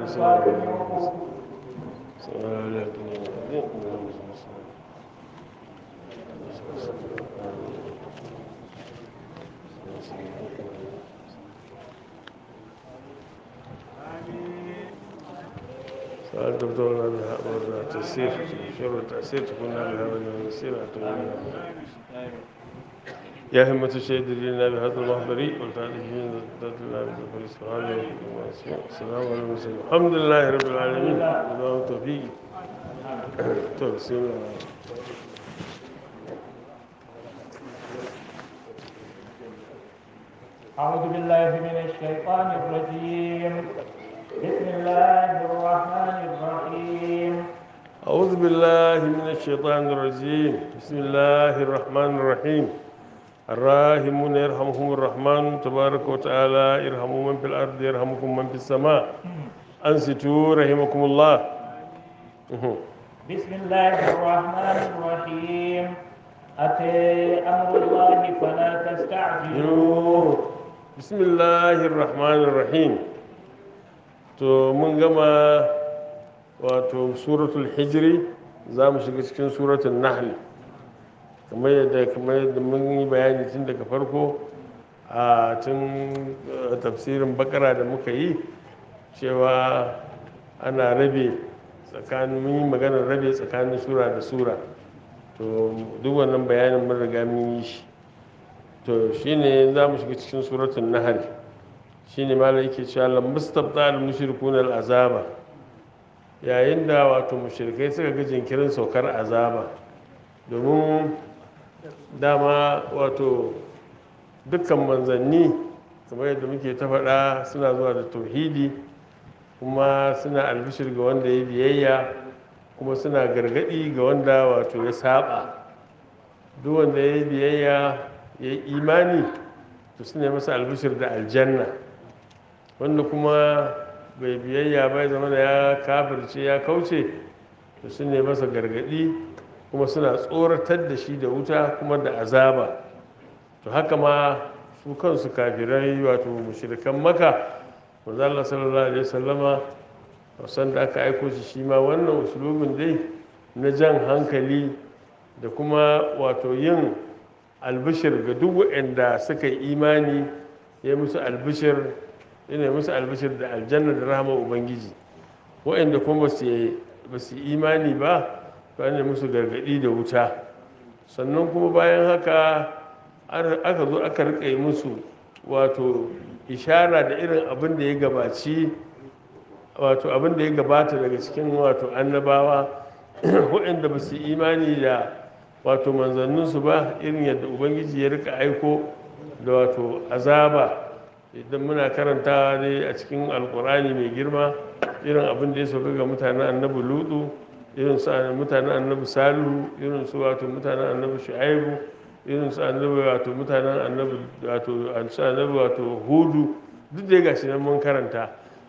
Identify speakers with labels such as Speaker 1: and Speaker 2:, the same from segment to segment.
Speaker 1: سؤال دكتور بهذا التأثير شر التأثير تكون بهذا المسير يا همة الشهيد لنا بهذا المحضر والتعريفين ذات الله بالظفر سبحانه السلام على المرسلين الحمد لله رب العالمين الله التوفيق توسيم
Speaker 2: أعوذ بالله من الشيطان الرجيم بسم الله الرحمن الرحيم
Speaker 1: أعوذ بالله من الشيطان الرجيم بسم الله الرحمن الرحيم الراحمون يرحمهم الرحمن تبارك وتعالى يرحموا من في الأرض يرحمكم من في السماء أنصتوا رحمكم الله
Speaker 2: بسم الله الرحمن الرحيم أتي أمر الله فلا تستعجلوه
Speaker 1: بسم الله الرحمن الرحيم to mun gama wato suratul hijri za mu shiga cikin suratul nahl kamar yadda kamar yadda mun yi bayani tun daga farko a tun tafsirin bakara da muka yi cewa ana rabe tsakanin mun yi maganar rabe tsakanin sura da sura to duk wannan bayanin mun riga mun yi shi to shine za mu shiga cikin suratul nahl shine malai yake cewa lam mustabta al mushrikuna al azaba yayin da wato mushrikai suka ga jinkirin saukar azaba domin dama wato dukkan manzanni kamar yadda muke ta faɗa suna zuwa da tauhidi kuma suna albishir ga wanda ya biyayya kuma suna gargaɗi ga wanda wato ya saba duk wanda ya yi biyayya ya yi imani to suna masa albishir da aljanna wanda kuma bai biyayya bai zama da ya kafirce ya kauce to su ne masa gargadi kuma suna tsoratar da shi da wuta kuma da azaba to haka ma su kansu kafirai wato mushrikan maka manzo Allah sallallahu alaihi wasallama wasan da aka aiko shi shi ma wannan usulubin dai na jan hankali da kuma wato yin albishir ga duk waɗanda suka yi imani ya musu albishir yana musu albishir da aljanna da rahama ubangiji waɗanda kuma ba su imani ba to ne musu gargaɗi da wuta sannan kuma bayan haka aka zo aka rika yi musu wato ishara da irin abin da ya gabaci wato abin da ya gabata daga cikin wato annabawa waɗanda ba su imani da wato manzanninsu ba irin yadda ubangiji ya rika aiko da wato azaba idan muna karantawa ne a cikin alkurani mai girma irin abin da ya sauka ga mutanen annabi lutu irin su mutanen annabi salihu irin su wato mutanen annabi shu'aibu irin su annabi wato mutanen annabi wato annabi wato hudu duk da gashi nan mun karanta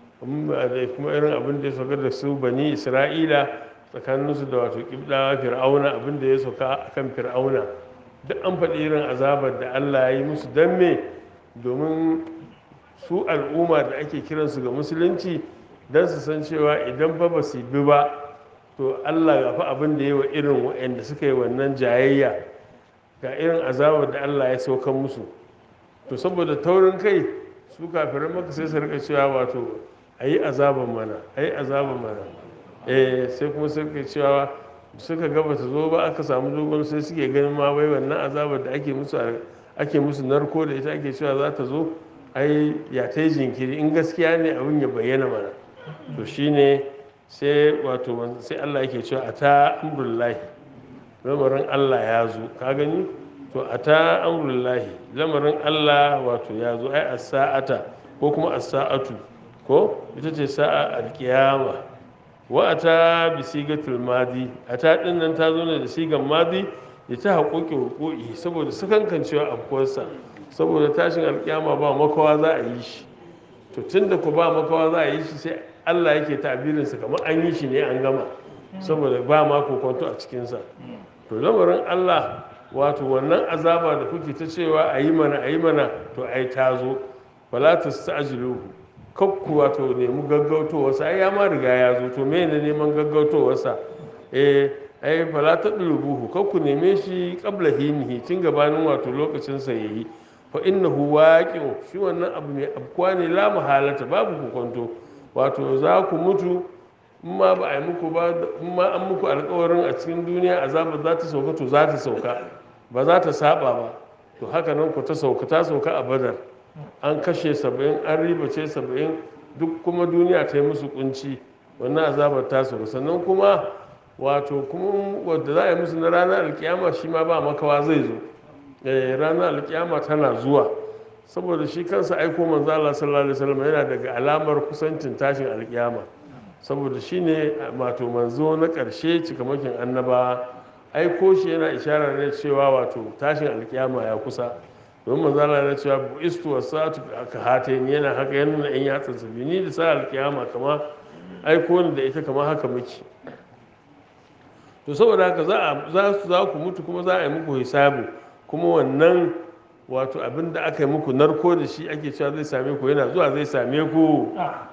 Speaker 1: kuma irin abin da ya sauka da su bani isra'ila tsakaninsu da wato kibdawa fir'auna abin da ya sauka akan fir'auna duk an faɗi irin azabar da allah ya yi musu don me domin su al'umma da ake kiransu ga musulunci don su san cewa idan fa ba su bi ba to allah ga fa abin da ya wa irin waɗanda suka yi wannan jayayya ga irin azabar da allah ya saukan musu to saboda taurin kai su kafirin maka sai su rika cewa wato a yi azaban mana a yi azaban mana eh sai kuma sai rika cewa suka gaba ta zo ba aka samu dogon sai suke ganin ma wai wannan azabar da ake musu ake musu narko da ita ake cewa za ta zo ai ya ta yi jinkiri in gaskiya ne abin ya bayyana mana to shine sai wato sai Allah yake cewa a ta amrullahi lamarin Allah ya zo ka gani to a ta amrullahi lamarin Allah wato ya zo ai as-sa'ata ko kuma as-sa'atu ko ita ce sa'a alkiyama wa ata bi sigatul madi ata din nan ta zo ne da sigan madi ya ta haƙoƙi hukuki saboda sakankancewa afkuwarsa saboda tashin alkiyama ba makawa za a yi shi to tun da ku ba makawa za a yi shi sai allah yake tabirinsa kamar an yi shi ne an gama saboda ba ma kokonto a cikinsa to lamarin allah wato wannan azaba da kuke ta cewa a yi mana a yi mana to ai ta zo fala ta sta'jiluhu kakku wato nemi gaggautowarsa ai ya ma riga ya zo to me ne neman gaggautowarsa eh ai fala ta dulubuhu kakku neme shi qabla hinihi tun gabanin wato lokacin sa yayi fa innahu waqi'u shi wannan abu mai abkuwa ne la mahalata babu hukunto wato za ku mutu in ma ba a yi muku ba in ma an muku alkawarin a cikin duniya azabar za ta sauka to za ta sauka ba za ta saba ba to haka nan ku ta sauka ta sauka a badar an kashe saba'in an ribace saba'in duk kuma duniya ta yi musu kunci wannan azabar ta sauka sannan kuma wato kuma wadda za a yi musu na ranar alkiyama shi ma ba makawa zai zo Eh, ranar alkiyama tana zuwa saboda shi kansa aiko manzo Allah sallallahu alaihi wasallam yana daga alamar kusancin tashin alkiyama saboda shi ne wato manzo na ƙarshe cikamakin annaba aiko shi yana ishara ne cewa wato tashin alkiyama ya kusa don manzo Allah yana cewa bu'istu wasatu ka hatain yana haka yana nuna in yatsan sa ni da sa alkiyama kama aiko ni da ita kama haka muke to saboda haka za a za su za ku mutu kuma za a yi muku hisabu kuma wannan wato abin da aka yi muku narko da shi ake cewa zai same ku yana zuwa zai same ku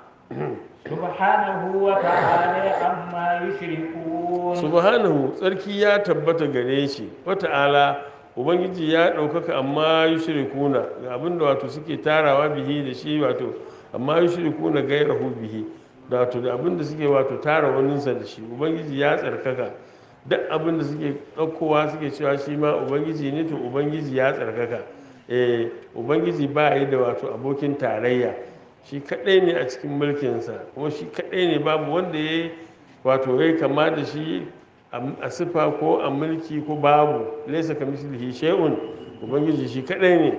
Speaker 2: سبحانه وتعالى عما يشركون
Speaker 1: subhanahu tsarki ya tabbata gare shi wata'ala ubangiji ya ɗaukaka amma yi shirikuna ga abinda wato suke tarawa bihi da shi wato amma yi shirikuna gairahu bihi da wato da abinda suke wato tara waninsa da shi ubangiji ya tsarkaka duk abinda suke ɗaukowa suke cewa shi ma ubangiji ne to ubangiji ya tsarkaka eh ubangiji ba yi da wato abokin tarayya shi kaɗai ne a cikin mulkinsa kuma shi kaɗai ne babu wanda ya yi wato ya kama da shi a sifa ko a mulki ko babu laisa ka mislihi shay'un ubangiji shi kaɗai ne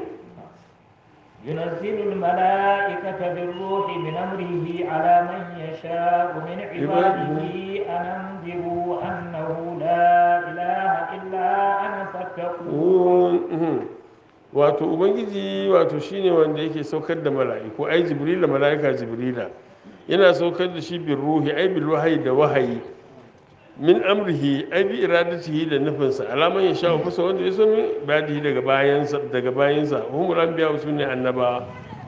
Speaker 2: ينزل الملائكة بالروح من أمره على من يشاء من عباده أن أنذروا أنه لا إله إلا أنا فاتقون
Speaker 1: wato ubangiji wato shine wanda yake saukar da mala'iku ai jibrila mala'ika jibrila yana saukar da shi bin ruhi ai bil wahayi da wahayi min amrihi ai bi iradatihi da nufinsa alaman ya sha kusa wanda ya so min ibadihi daga bayansa daga bayansa humul anbiya su ne annaba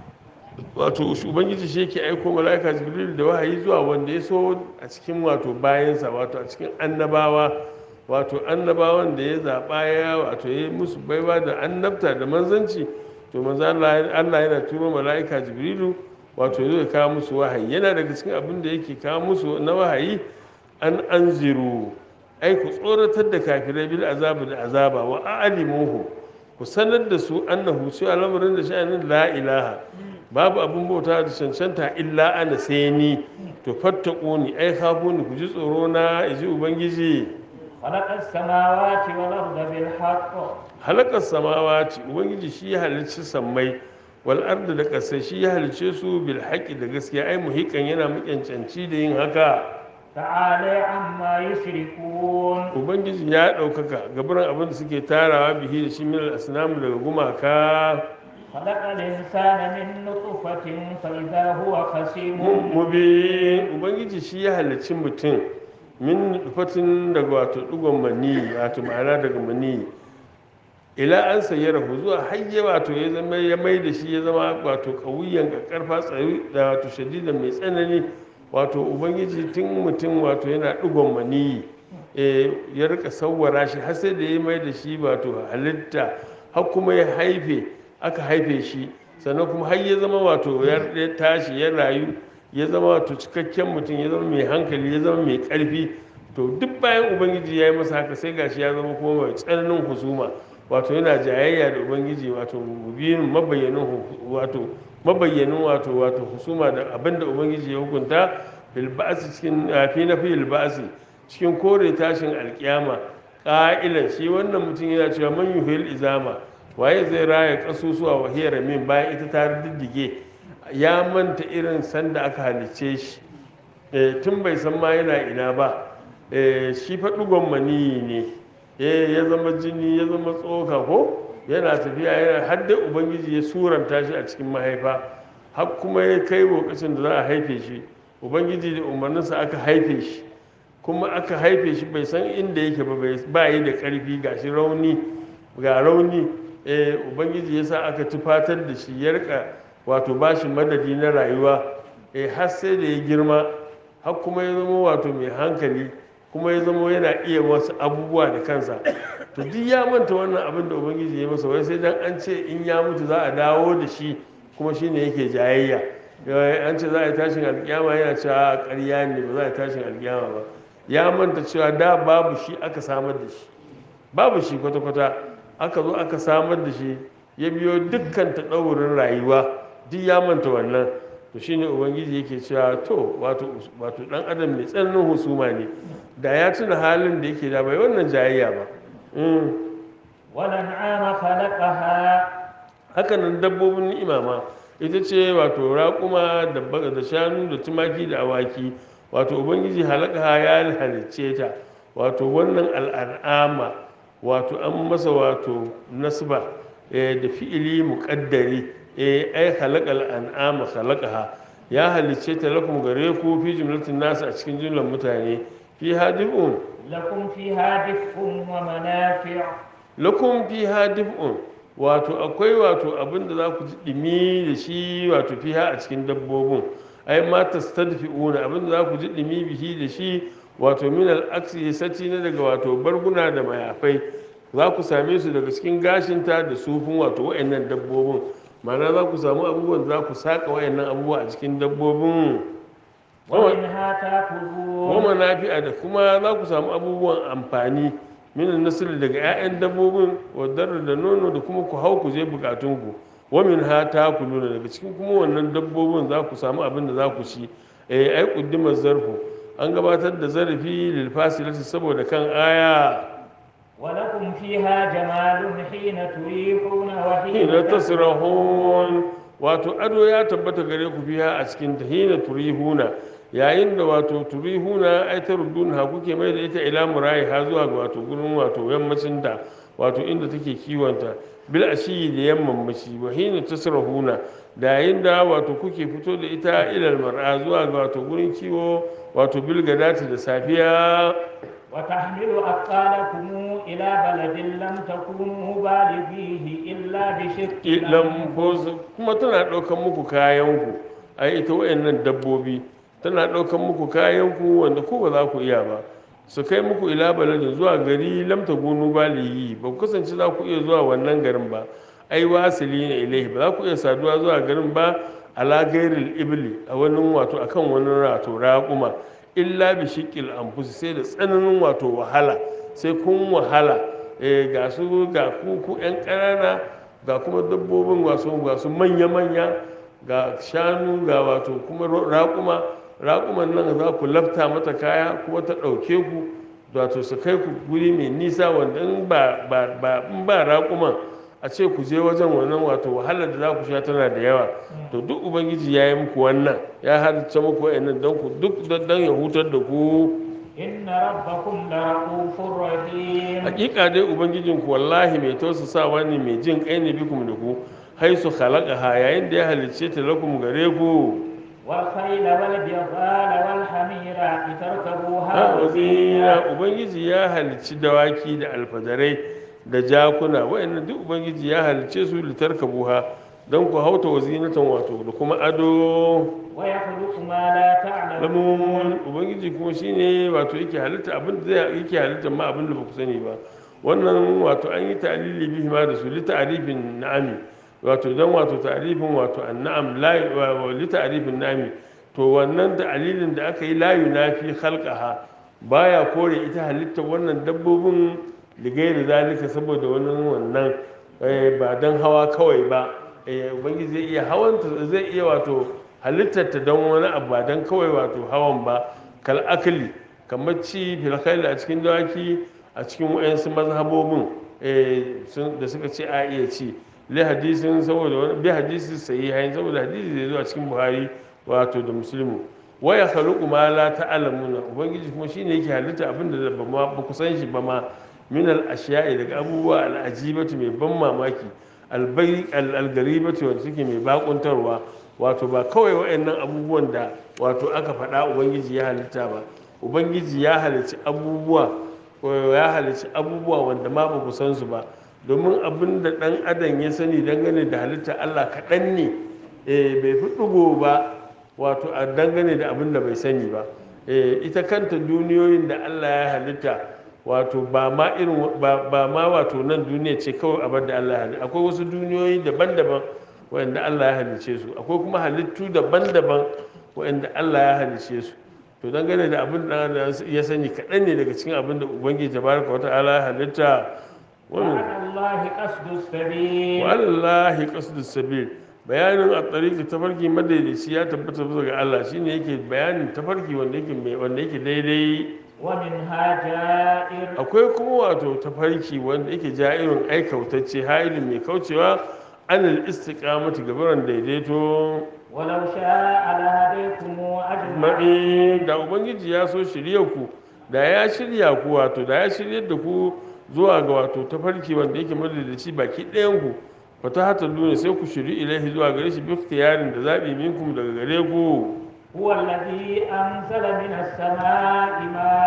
Speaker 1: wato ubangiji shi yake aiko mala'ika jibril da wahayi zuwa wanda ya so a cikin wato bayansa wato a cikin annabawa wato annabawan da ya zaɓa ya wato ya musu baiwa da annabta da manzanci to manzo Allah yana turo mala'ika jibrilu wato zai kawo musu wahayi yana daga cikin abin da yake kawo musu na wahayi an anziru ai ku tsoratar da kafirai bil azabu da azaba wa a'limuhu ku sanar da su annahu su al'amarin da sha'anin la ilaha babu abin bauta da cancanta illa ana sai ni to fattaquni ai khafuni ku ji tsoro na iji ubangiji
Speaker 2: خلق السماوات والأرض بالحق
Speaker 1: halakar samawati ubangiji shi ya halicci sammai wal arda da ƙasai shi ya halicce su bil haqqi da gaskiya ai muhikan yana muƙyancanci da yin haka
Speaker 2: تعالى عما يشركون
Speaker 1: ubangiji ya ɗaukaka gabaran abin da suke tarawa bihi da shi min al daga gumaka
Speaker 2: خلق الإنسان من نطفة فإذا هو خصيم
Speaker 1: mubi ubangiji shi ya halicci mutum min fatin daga wato ɗigon mani wato ma'ana daga mani ila an sayi rahu zuwa hayye wato ya zama ya mai da shi ya zama wato ƙauyen ƙarfa tsari da wato shadida mai tsanani wato ubangiji tun mutum wato yana ɗigon mani ya rika sauwara shi har sai da ya mai da shi wato halitta har kuma ya haife aka haife shi sannan kuma har ya zama wato ya tashi ya rayu ya zama wato cikakken mutum ya zama mai hankali ya zama mai ƙarfi to duk bayan ubangiji ya yi masa haka sai gashi ya zama kuma mai tsananin husuma wato yana jayayya da ubangiji wato mubinin mabayyanin wato mabayyanin wato wato husuma da abinda ubangiji ya hukunta bil ba'si cikin fi na fi ba'si cikin kore tashin alkiyama ƙa'ilan shi wannan mutum yana cewa man yuhil izama waye zai raya kasusuwa wa hiyar min bayan ita ta diddige ya manta irin sanda aka halicce shi tun bai san ma yana ina ba shi faɗugon maniyi ne ya zama jini ya zama tsoka ko yana tafiya yana har da ubangiji ya suranta shi a cikin mahaifa har kuma ya kai lokacin da za a haife shi ubangiji da umarninsa aka haife shi kuma aka haife shi bai san inda yake ba ba yi da ƙarfi ga shi rauni ga rauni ubangiji ya sa aka tufatar da shi ya rika wato ba shi madadi na rayuwa eh har sai da ya girma har kuma ya zama wato mai hankali kuma ya zama yana iya wasu abubuwa da kansa to duk ya manta wannan abin da ubangiji ya masa wai sai dan an ce in ya mutu za a dawo da shi kuma shine yake jayayya Eh, an ce za a yi tashin alkiyama yana cewa ƙarya ne ba za a yi tashin alkiyama ba ya manta cewa da babu shi aka samar da shi babu shi kwata-kwata aka zo aka samar da shi ya biyo dukkan taɗaurin rayuwa duk ya manta wannan to shine ubangiji yake cewa to wato wato dan adam mai tsananin husuma ne da ya tuna halin da yake da bai wannan jayayya ba Mm.
Speaker 2: والأنعام خلقها
Speaker 1: haka nan dabbobin ni'ima ma ita ce wato raƙuma da ba- da shanu da tumaki da awaki wato ubangiji halaka ya halicce ta wato wannan al'an'ama wato an masa wato nasba eh, da fi'ili muƙaddari eh, ai halaka al'an'ama halakaha ya halicce ta lakum gare ku fi jumlatin nasu a cikin jumlar mutane fi hadifun
Speaker 2: لكم فيها دفء ومنافع
Speaker 1: lakum fiha dif'un wato akwai wato abin da za ku ji dimi da shi wato fiha a cikin dabbobin ai ma tastadfi'una abin da za ku ji dimi bihi da shi wato min al-aksi sati na daga wato barguna da mayafai za ku same su daga cikin gashinta da sufin wato wayannan dabbobin ma'ana za ku samu abubuwan da za ku saka wayannan abubuwa a cikin dabbobin
Speaker 2: ومنها تأكلون
Speaker 1: goma nafi'a da kuma za ku samu abubuwan amfani minan nasir daga 'ya'yan dabbobin wadar da nono da kuma ku hau ku je bukatunku wamin ha ta ku nuna daga cikin kuma wannan dabbobin za ku samu abin da za ku ci eh ai kuddimar zarfu an gabatar da zarafi lil fasilati saboda kan aya
Speaker 2: ولكم فيها جمال حين تريحون وحين
Speaker 1: hina tasrahun wato ado ya tabbata gare ku fiha a cikin ta hina turihuna yayin da wato turihuna ai ta ha kuke mai da ita ila murayi ha zuwa ga wato gurin wato yammacin da wato inda take kiwonta bil ashiyi da yamman mashi wa hina tasrahuna da yayin da wato kuke fito da ita ilal mar'a zuwa ga wato gurin kiwo wato bil gadati da safiya
Speaker 2: وتحمل أثقالكم إلى بلد لم تكونوا بالغيه إلا بشق
Speaker 1: lamfos kuma tana ɗaukan muku kayanku a ita wayannan dabbobi tana ɗaukan muku kayanku wanda ku ba za ku iya ba su kai muku ila baladin zuwa gari lamta gunu baliyi ba ku kasance za ku iya zuwa wannan garin ba ai wasili ne ilaihi ba za ku iya saduwa zuwa garin ba ala gairil ibli a wani wato akan wani wato raƙuma illa bi shiqqil anfus sai da tsananin wato wahala sai kun wahala eh ga su ga ku ku yan ƙanana ga kuma dabbobin wasu ga su manya manya ga shanu ga wato kuma ro- raƙuma raƙuman nan za ku lafta mata kaya kuma ta ɗauke ku wato su kai ku guri mai nisa wanda in ba ba ba in ba raƙuman a ce ku je wajen wannan wato wahalar da za ku sha tana da yawa to duk ubangiji ya yi muku wannan ya halitta muku wa'annan don ku duk don ya hutar da ku
Speaker 2: إن ربكم لرؤوف رحيم
Speaker 1: hakika dai ubangijinku wallahi mai tausasawa ne mai jin kai ne bikum da ku haisu khalaqaha yayin da ya halicce ta lakum gare ku
Speaker 2: والخيل والبغال والحمير لتركبوها
Speaker 1: ha
Speaker 2: وزينة
Speaker 1: wazina ubangiji ya halicci dawaki da alfadarai da jakuna wa'annan duk ubangiji ya halicce su litarkabuha don ku hauta wazinatan wato da kuma ado
Speaker 2: ويخلق ما لا تعلمون
Speaker 1: lamun ubangiji kuma shine wato yake halitta abin da zai yake halitta ma abin da ba ku sani ba wannan wato an yi ta'lili bihi ma da su li ta'rifin na'ami wato dan wato ta'rifin wato an'am la wa li ta'rifin na'ami to wannan ta'lilin da aka yi la yunafi khalqaha baya kore ita halitta wannan dabbobin ligairi zalika saboda wannan wannan eh, ba dan hawa kawai ba eh, ubangiji zai iya hawanta zai iya wato halittarta don wani abu ba don kawai wato hawan ba kal akali kamar ci filakaili a cikin dawaki a cikin wayansu mazhabobin eh, sun- da suka ce a iya ci li hadisin saboda wani bi hadisin sahihain saboda hadisi da ya zo a cikin buhari wato da muslimu waya khaluqu ma la ta'lamuna ubangiji kuma shine yake halitta abin da ba ma ba ku san shi ba ma min al ashiya'i daga abubuwa al ajibatu mai ban mamaki al bai al al garibatu wanda suke mai bakuntarwa wato ba kawai waɗannan abubuwan da wato aka faɗa ubangiji ya halitta ba ubangiji ya halicci abubuwa ko ya halicci abubuwa wanda ma ba ku san su ba domin abin da ɗan adam ya sani dangane da halitta allah kaɗan ne eh, bai fi ɗigo ba wato a dangane da abin da bai sani ba Eh, ita kanta duniyoyin da Allah ya halitta wato ba ma irin ba ba ma wato nan duniya ce kawai abin da Allah ya halitta akwai wasu duniyoyi daban-daban wanda Allah ya halicce su akwai kuma halittu daban-daban wanda Allah ya halicce su to dangane da abin da ya sani kaɗan ne daga cikin abin da ubangiji tabaraka wa ta'ala ya halitta wannan
Speaker 2: وعلى الله قصد السبيل
Speaker 1: walallahi qasdus sabil bayanin a tsariki tafarki madaidaici ya tabbata bisa ga Allah shine yake bayanin tafarki wanda yake mai wanda yake daidai
Speaker 2: ومنها جائر
Speaker 1: akwai kuma wato tafarki wanda yake ja'irin aikautacce hailin mai kaucewa anil istiqamati gabaran daidaito
Speaker 2: ولو شاء لهديكم أجمعين
Speaker 1: ma'i da ubangiji ya so shirya ku da ya shirya ku wato da ya shiryar da ku zuwa ga wato tafarki wanda yake madadaci baki ɗayan ku fata hata duniya sai ku shiri ilahi zuwa gare shi bi yarin da zaɓi minkum daga gare ku
Speaker 2: هو الذي أنزل من السماء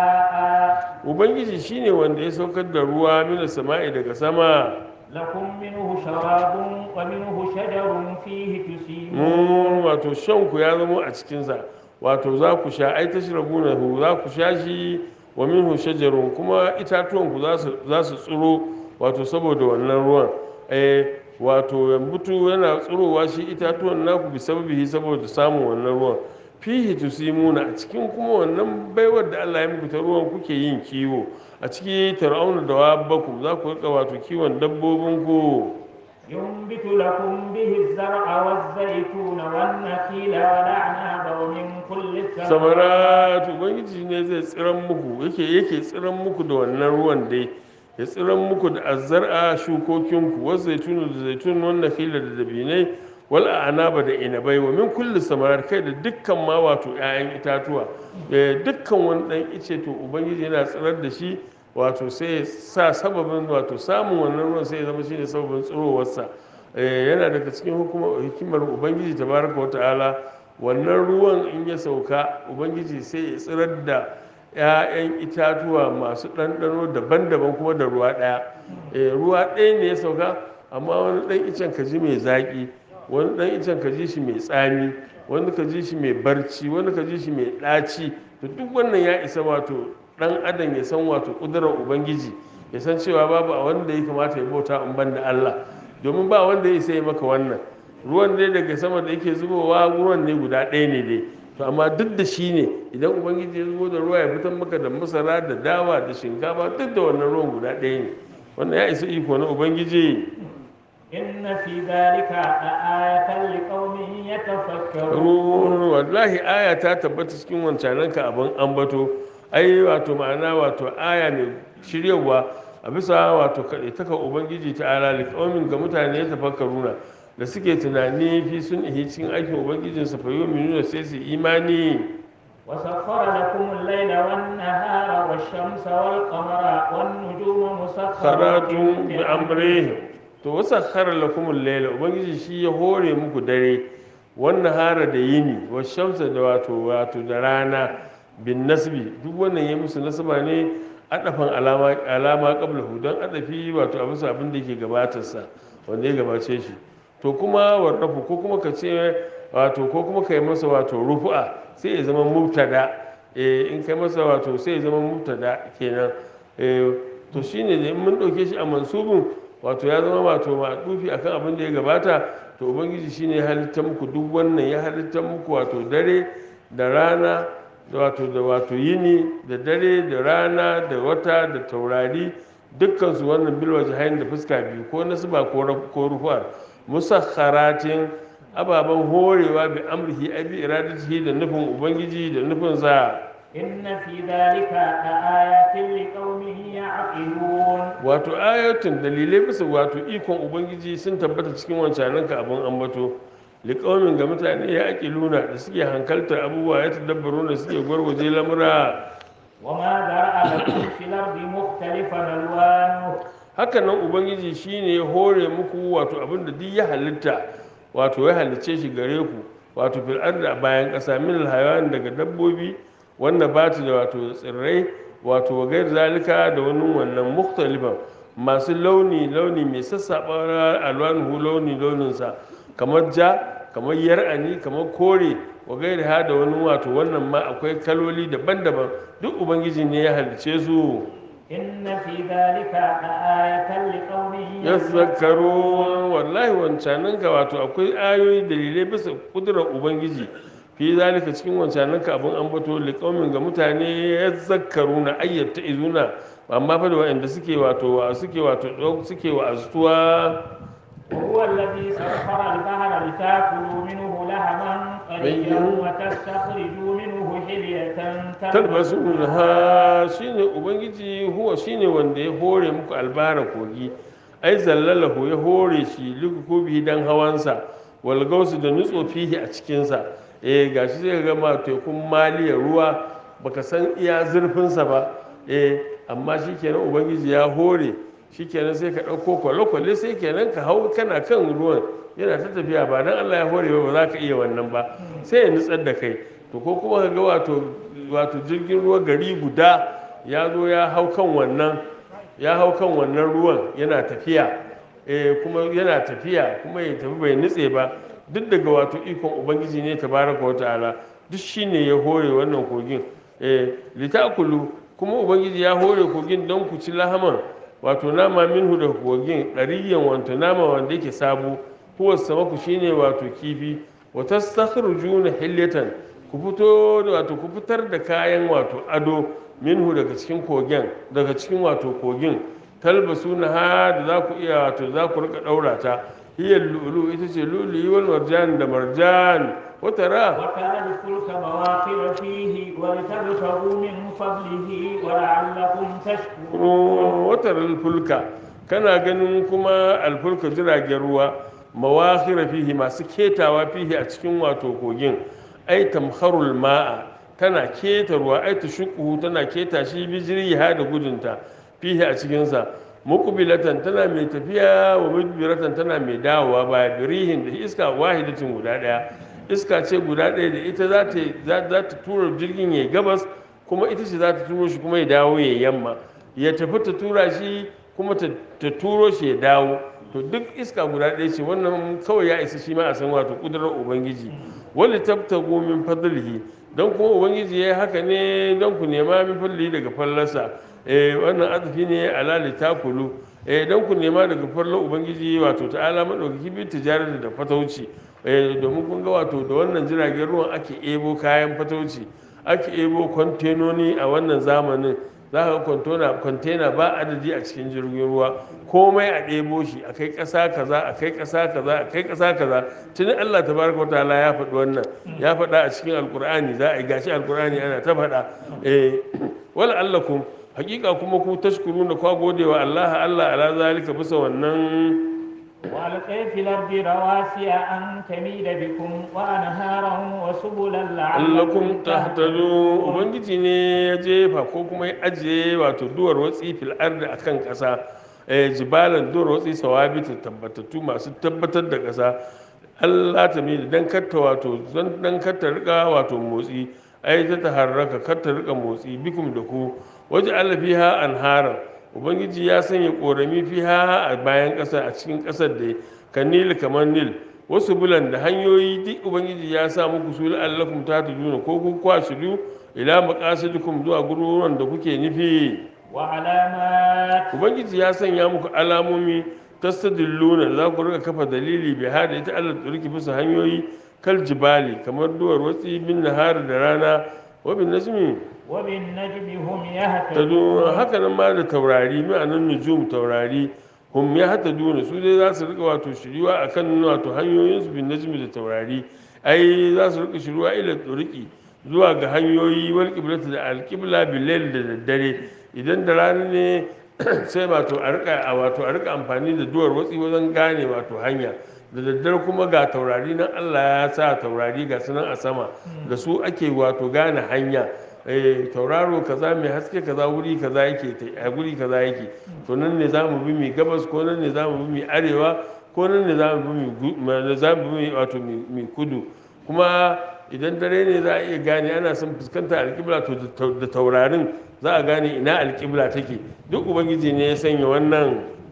Speaker 2: ماء
Speaker 1: ubangiji shine wanda ya saukar da ruwa mina sama'i daga sama
Speaker 2: لكم منه شراب ومنه شجر فيه تسيمون
Speaker 1: mun wato shan ku ya zama a cikinsa wato za ku sha ai tashrabuna hu za ku sha shi wa minhu shajarun kuma itatuwan ku za su za su tsiro wato saboda wannan ruwan eh wato yambutu yana tsirowa shi itatuwan naku bi sababihi saboda samun wannan ruwan fihi tusimuna a cikin kuma wannan baiwar da Allah ya muku ta ruwan kuke yin kiwo a ciki tar'auna da wabbakum za ku rika wato kiwon dabbobin ku
Speaker 2: ينبت لكم به الزرع والزيتون والنخيل والأعناب ومن كل الثمرات
Speaker 1: samaratu ubangiji ne zai tsiran muku yake yake tsiran muku da wannan ruwan dai ya tsiran muku da azzar'a shukokinku wasu zaitunu da zaitun wannan fila da dabinai wal anaba da inabai wa min kulli samarat kai da dukkan ma wato 'ya'yan itatuwa Eh, dukkan wani dan ice to ubangiji yana tsirar da shi wato sai ya sa sababin wato samun wannan ruwan sai ya zama shine sababin tsirowarsa Eh, yana daga cikin hukuma- hikimar ubangiji tabaraka wata'ala wannan ruwan in ya sauka ubangiji sai ya tsirar da 'ya'yan itatuwa masu ɗanɗano daban-daban kuma da ruwa ɗaya Eh, ruwa ɗaya ne ya sauka amma wani ɗan icen ka ji mai zaƙi wani ɗan icen ka ji shi mai tsami wani ka ji shi mai barci wani ka ji shi mai ɗaci to duk wannan ya isa wato ɗan adam ya san wato ƙudurar ubangiji ya san cewa babu a wanda ya kamata ya bauta in ban da Allah domin ba wanda ya isa ya maka wannan ruwan dai daga sama da yake zubowa ruwan ne guda ɗaya ne dai to amma duk da shi ne idan ubangiji ya zubo da ruwa ya fitar maka da masara da dawa da shinkafa duk da wannan ruwan guda ɗaya ne wannan ya isa iko na ubangiji
Speaker 2: إن في ذلك لآية لقوم يتفكرون
Speaker 1: ruwan wallahi aya ta tabbata cikin wancananka abin ambato ai wato ma'ana wato aya mai shiryawa a bisa wato kaɗai taka ubangiji ta ala liƙaumin ga mutane ya tafakkaruna da suke tunani fi sun ihi cikin aikin ubangijinsa fa nuna sai su imani
Speaker 2: وسخر لكم الليل والنهار والشمس والقمر والنجوم مسخرات
Speaker 1: kharatun bi amrihim to wasakhara lakum al-layla ubangiji shi ya hore muku dare wannan hara da yini wa shamsa da wato wato da rana bin nasbi duk wannan ya musu nasaba ne adafan alama alama qablahu dan adafi wato a bisa abin da yake gabatar sa wanda ya gabace shi to kuma warrafu ko kuma ka ce wato ko kuma kai masa wato rufu'a sai ya zama mubtada eh in kai masa wato sai ya zama mubtada kenan eh to shine da in mun dauke shi a mansubin wato ya zama wato maɗufi akan abin da ya gabata to ubangiji shine ya halitta muku duk wannan ya halitta muku wato dare da rana da wato da wato yini da dare da rana da wata da taurari dukkan su wannan bilwa jahain da fuska biyu ko nasba ko raf- ko rufuwar musakharatin ababen horewa bi amrihi ai bi iradatihi da nufin ubangiji da nufin sa
Speaker 2: إن في ذلك لآيات لقوم يعقلون
Speaker 1: wato ayatun dalilai bisa wato ikon ubangiji sun tabbata cikin wancanan ka abin ambato liƙaumin ga mutane ya ake luna da suke hankaltar abubuwa ya tadabbaru da suke gwargwaje lamura
Speaker 2: وما ذرأ لكم في الأرض مختلفا ألوانه
Speaker 1: haka nan ubangiji shine ya hore muku wato abin da duk ya halitta wato ya halicce shi gare ku wato fil ardi a bayan ƙasa min alhayawan daga dabbobi wanda ba da wato tsirrai wato gair zalika da wani wannan muktalifan masu launi launi mai sassaɓa alwanuhu launi launinsa kamar ja kamar yar'ani kamar kore wa gairi ha da wani wato wannan ma akwai kaloli daban-daban duk ubangiji ne ya halice su
Speaker 2: إن في ذلك لآية لقوم
Speaker 1: ya zakaru wallahi wancanan ka wato akwai ayoyi dalilai bisa kudurar ubangiji fi zalika cikin wancanan ka abin ambato liqaumin ga mutane ya zakaru na ayyata izuna amma fa da waɗanda suke wato wa suke wato suke wa astuwa
Speaker 2: وهو الذي سخر البحر لتاكلوا منه لحما طريا وتستخرجوا منه حلية
Speaker 1: talbasu ha shine ubangiji huwa shine wanda ya hore muku albara kogi ai zallalahu ya hore shi likukubi dan hawansa wal gausu da nutso fihi a cikinsa eh gashi zai ga ma tekun maliya ruwa baka san iya zurfinsa ba eh amma shikenan ubangiji ya hore shikenan sai ka ɗauko kwale-kwale sai kenan ka hau kana kan ruwan yana ta tafiya ba dan Allah ya hore ba ba za ka iya wannan ba sai ya nutsar da kai to ko kuma ka ga wato wato jirgin ruwa gari guda ya zo ya hau kan wannan ya hau kan wannan ruwan yana tafiya eh kuma yana tafiya kuma ya tafi bai nutse ba duk daga wato ikon ubangiji ne tabaraka wa ta'ala duk shine ya hore wannan kogin eh litakulu kuma ubangiji ya hore kogin don ku ci lahaman wato nama minhu da kogin ɗariyan wanta nama wanda yake sabo huwa samaku shine wato kifi wa tastakhrujuna hilyatan ku fito da wato ku fitar da kayan wato ado minhu daga cikin kogin daga cikin wato kogin talbasu na ha da za ku iya wato za ku rika daura ta hiyar lulu ita ce lulu wal marjan da marjan wata ra
Speaker 2: وترى الفلك مواخر فيه ولتبتغوا من فضله ولعلكم تشكرون
Speaker 1: wata fulka kana ganin kuma alfulka jiragen ruwa mawakhira fihi masu ketawa fihi a cikin wato kogin ai tamharul ma'a tana keta ruwa ai tushuquhu tana keta shi bijriha da gudunta fihi a cikin sa muqbilatan tana mai tafiya wa mudbiratan tana mai dawowa baya birihin da iska wahidatin guda daya iska ce guda daya da ita za ta za ta tura jirgin ya gabas kuma ita ce za ta turo shi kuma ya dawo ya yamma ya tafi ta tura shi kuma ta ta turo shi ya dawo to duk iska guda ɗaya ce wannan kawai ya isa shi ma a san wato kudurar ubangiji wani tabtago min fadlihi don kuma ubangiji ya yi haka ne don ku nema min fadlihi daga fallarsa eh wannan azafi ne alali takulu eh don ku nema daga fallar ubangiji wato ta'ala madaukaki bi tijarar da fatauci eh domin kun ga wato da wannan jiragen ruwan ake ebo kayan fatauci ake ebo kwantenoni a wannan zamanin za ka kwantona kwantena ba adadi a cikin jirgin ruwa komai a ɗebo shi a kai ƙasa kaza a kai ƙasa kaza a kai ƙasa kaza tuni Allah tabaraka wataala ya faɗi wannan ya faɗa a cikin alkur'ani za a yi gashi alkur'ani ana ta faɗa eh wala allakum hakika kuma ku tashkuruna kwa godewa Allah Allah ala zalika bisa wannan
Speaker 2: وألقي في الأرض رواسي أن تميد بكم وأنهارا وسبلا
Speaker 1: allakum
Speaker 2: لعلكم
Speaker 1: tahtadu ubangiji ne ya jefa ko kuma ya ajiye wato duwar watsi fil ardi akan kasa eh jibalan duwar watsi sawabita tabbatattu masu tabbatar da kasa Allah ta mi dan katta wato dan dan katta rika wato motsi ai ta taharraka katta rika motsi bikum da ku waje Allah fiha anharan ubangiji ya sanya korami fiha a bayan kasa a cikin kasar da kan nil kamar nil wasu bulan da hanyoyi duk ubangiji ya sa muku su la'allakum tatujuna ko kun kwashidu ila maqasidikum zuwa gururuwan da kuke nufi
Speaker 2: وعلامات
Speaker 1: ubangiji ya sanya muku alamomi tastadilluna za ku rika kafa dalili bi hada ita Allah turki bisa hanyoyi kal jibali kamar duwar watsi bin nahar da rana wa bin najmi
Speaker 2: وبالنجم هم
Speaker 1: tadu
Speaker 2: يهتدون
Speaker 1: haka nan ma da taurari ma'anan nujum taurari hum ya hata duna su dai za su rika wato shiriwa akan wato hanyoyin su bin najmi da taurari ai za su rika shiriwa ila turiki zuwa ga hanyoyi wal qiblatu da al qibla bil layl da daddare idan da rana ne sai wato a rika a wato a rika amfani da duwar watsi wajen gane wato hanya da daddare kuma ga taurari nan Allah ya sa taurari ga sunan a sama da su ake wato gane hanya eh tauraro kaza mai haske kaza wuri kaza yake ta- a guri kaza yake to nan ne za mu bi mai gabas ko nan ne za mu bi mai arewa ko nan ne za mu bi mai gu- ma- za mu bi mai wato mai mai kudu kuma idan dare ne za a iya gane ana son fuskanta alƙibla to da tau- da taurarin za a gane ina alƙibla take duk ubangiji ne ya sanya wannan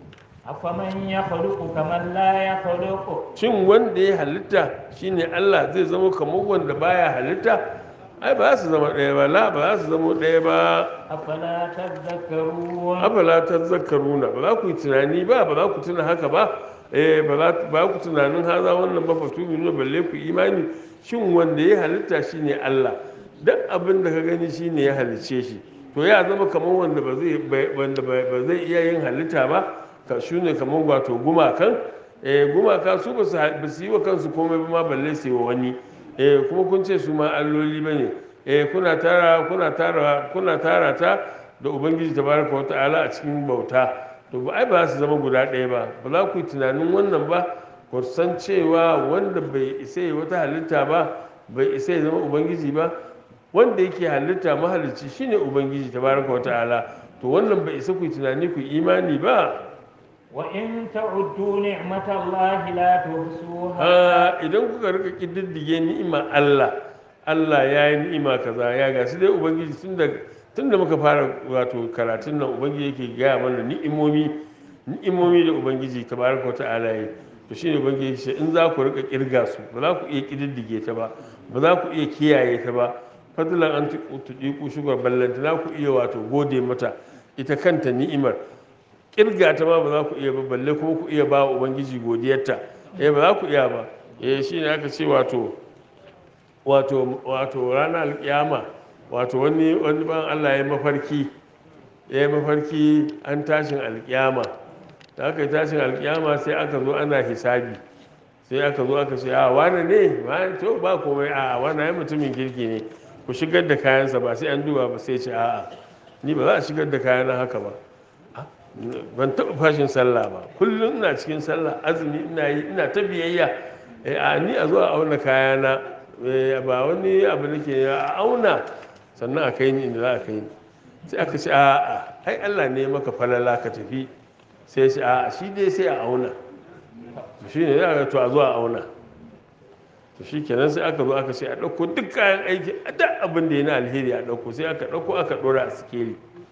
Speaker 2: أفمن يخلق كمن لا يخلق
Speaker 1: shin wanda ya halitta shine Allah zai zama kamar wanda baya halitta ai ba za su zama ɗaya ba la ba za su zama ɗaya ba
Speaker 2: أفلا تذكرون
Speaker 1: afala tazakkaruna ba za ku yi tunani ba ba za ku tuna haka ba eh ba za ba ku tunanin haza wannan ba fatu nuna balle ku imani shin wanda ya halitta shine Allah duk abin da ka gani shine ya halicce shi to ya zama kamar wanda ba zai bai- wanda ba ba zai iya yin halitta ba ka shine kamar wato gumakan eh gumaka su ba su ha- ba su yi wa kansu komai ba ma balle su yi wa wani eh kuma kun ce su ma alloli bane eh kuna tara kuna tara kuna tara ta da ubangiji tabaraka wa ta'ala a cikin bauta to ba ai ba za su zama guda ɗaya ba ba za ku yi tunanin wannan ba ku san cewa wanda bai isa ya wata halitta ba bai isa ya zama ubangiji ba wanda yake halitta mahalicci shine ubangiji tabaraka wa ta'ala to wannan bai isa ku yi tunani ku yi imani ba
Speaker 2: وإن تعدوا نعمة الله لا تحصوها
Speaker 1: Ah, idan kuka rika kididdige ni'ima Allah Allah ya yi ni'ima kaza ya ga su dai ubangiji tun da tun da muka fara wato karatun nan ubangiji yake gaya mana ni'imomi ni'imomi da ubangiji tabaraka ta'ala yi to shine ubangiji ce in za ku rika kirga su ba za ku iya kididdige ta ba ba za ku iya kiyaye ta ba fadlan an tuɗiƙu shugar ballanta na ku iya wato gode mata ita kanta ni'imar kirga ta ma ba za ku iya ba balle kuma ku iya ba wa ubangiji godiyarta eh ba za ku iya ba eh shine aka ce wato wato wato ranar alkiyama wato wani wani ban Allah ya mafarki ya yi mafarki an tashin alkiyama da aka yi tashin alkiyama sai aka zo ana hisabi sai aka zo aka ce a wane ne wane to ba komai a wane ya mutumin kirki ne ku shigar da kayansa ba sai an duba ba sai ce a'a ni ba za a shigar da kayana haka ba ban taɓa fashin sallah ba kullum ina cikin sallah azumi ina yi ina ta biyayya Eh, a ni a zo a auna kayana eh, ba wani abu nake a auna sannan a kai ni inda za a kai ni sai aka ce a'a ai Allah ne maka falala ka tafi sai shi a shi dai sai a auna to shi ne za a to a zo a auna to shi kenan sai aka zo aka ce a ɗauko duk kayan aiki a duk abin da ya na alheri a ɗauko sai aka ɗauko aka ɗora a sikeli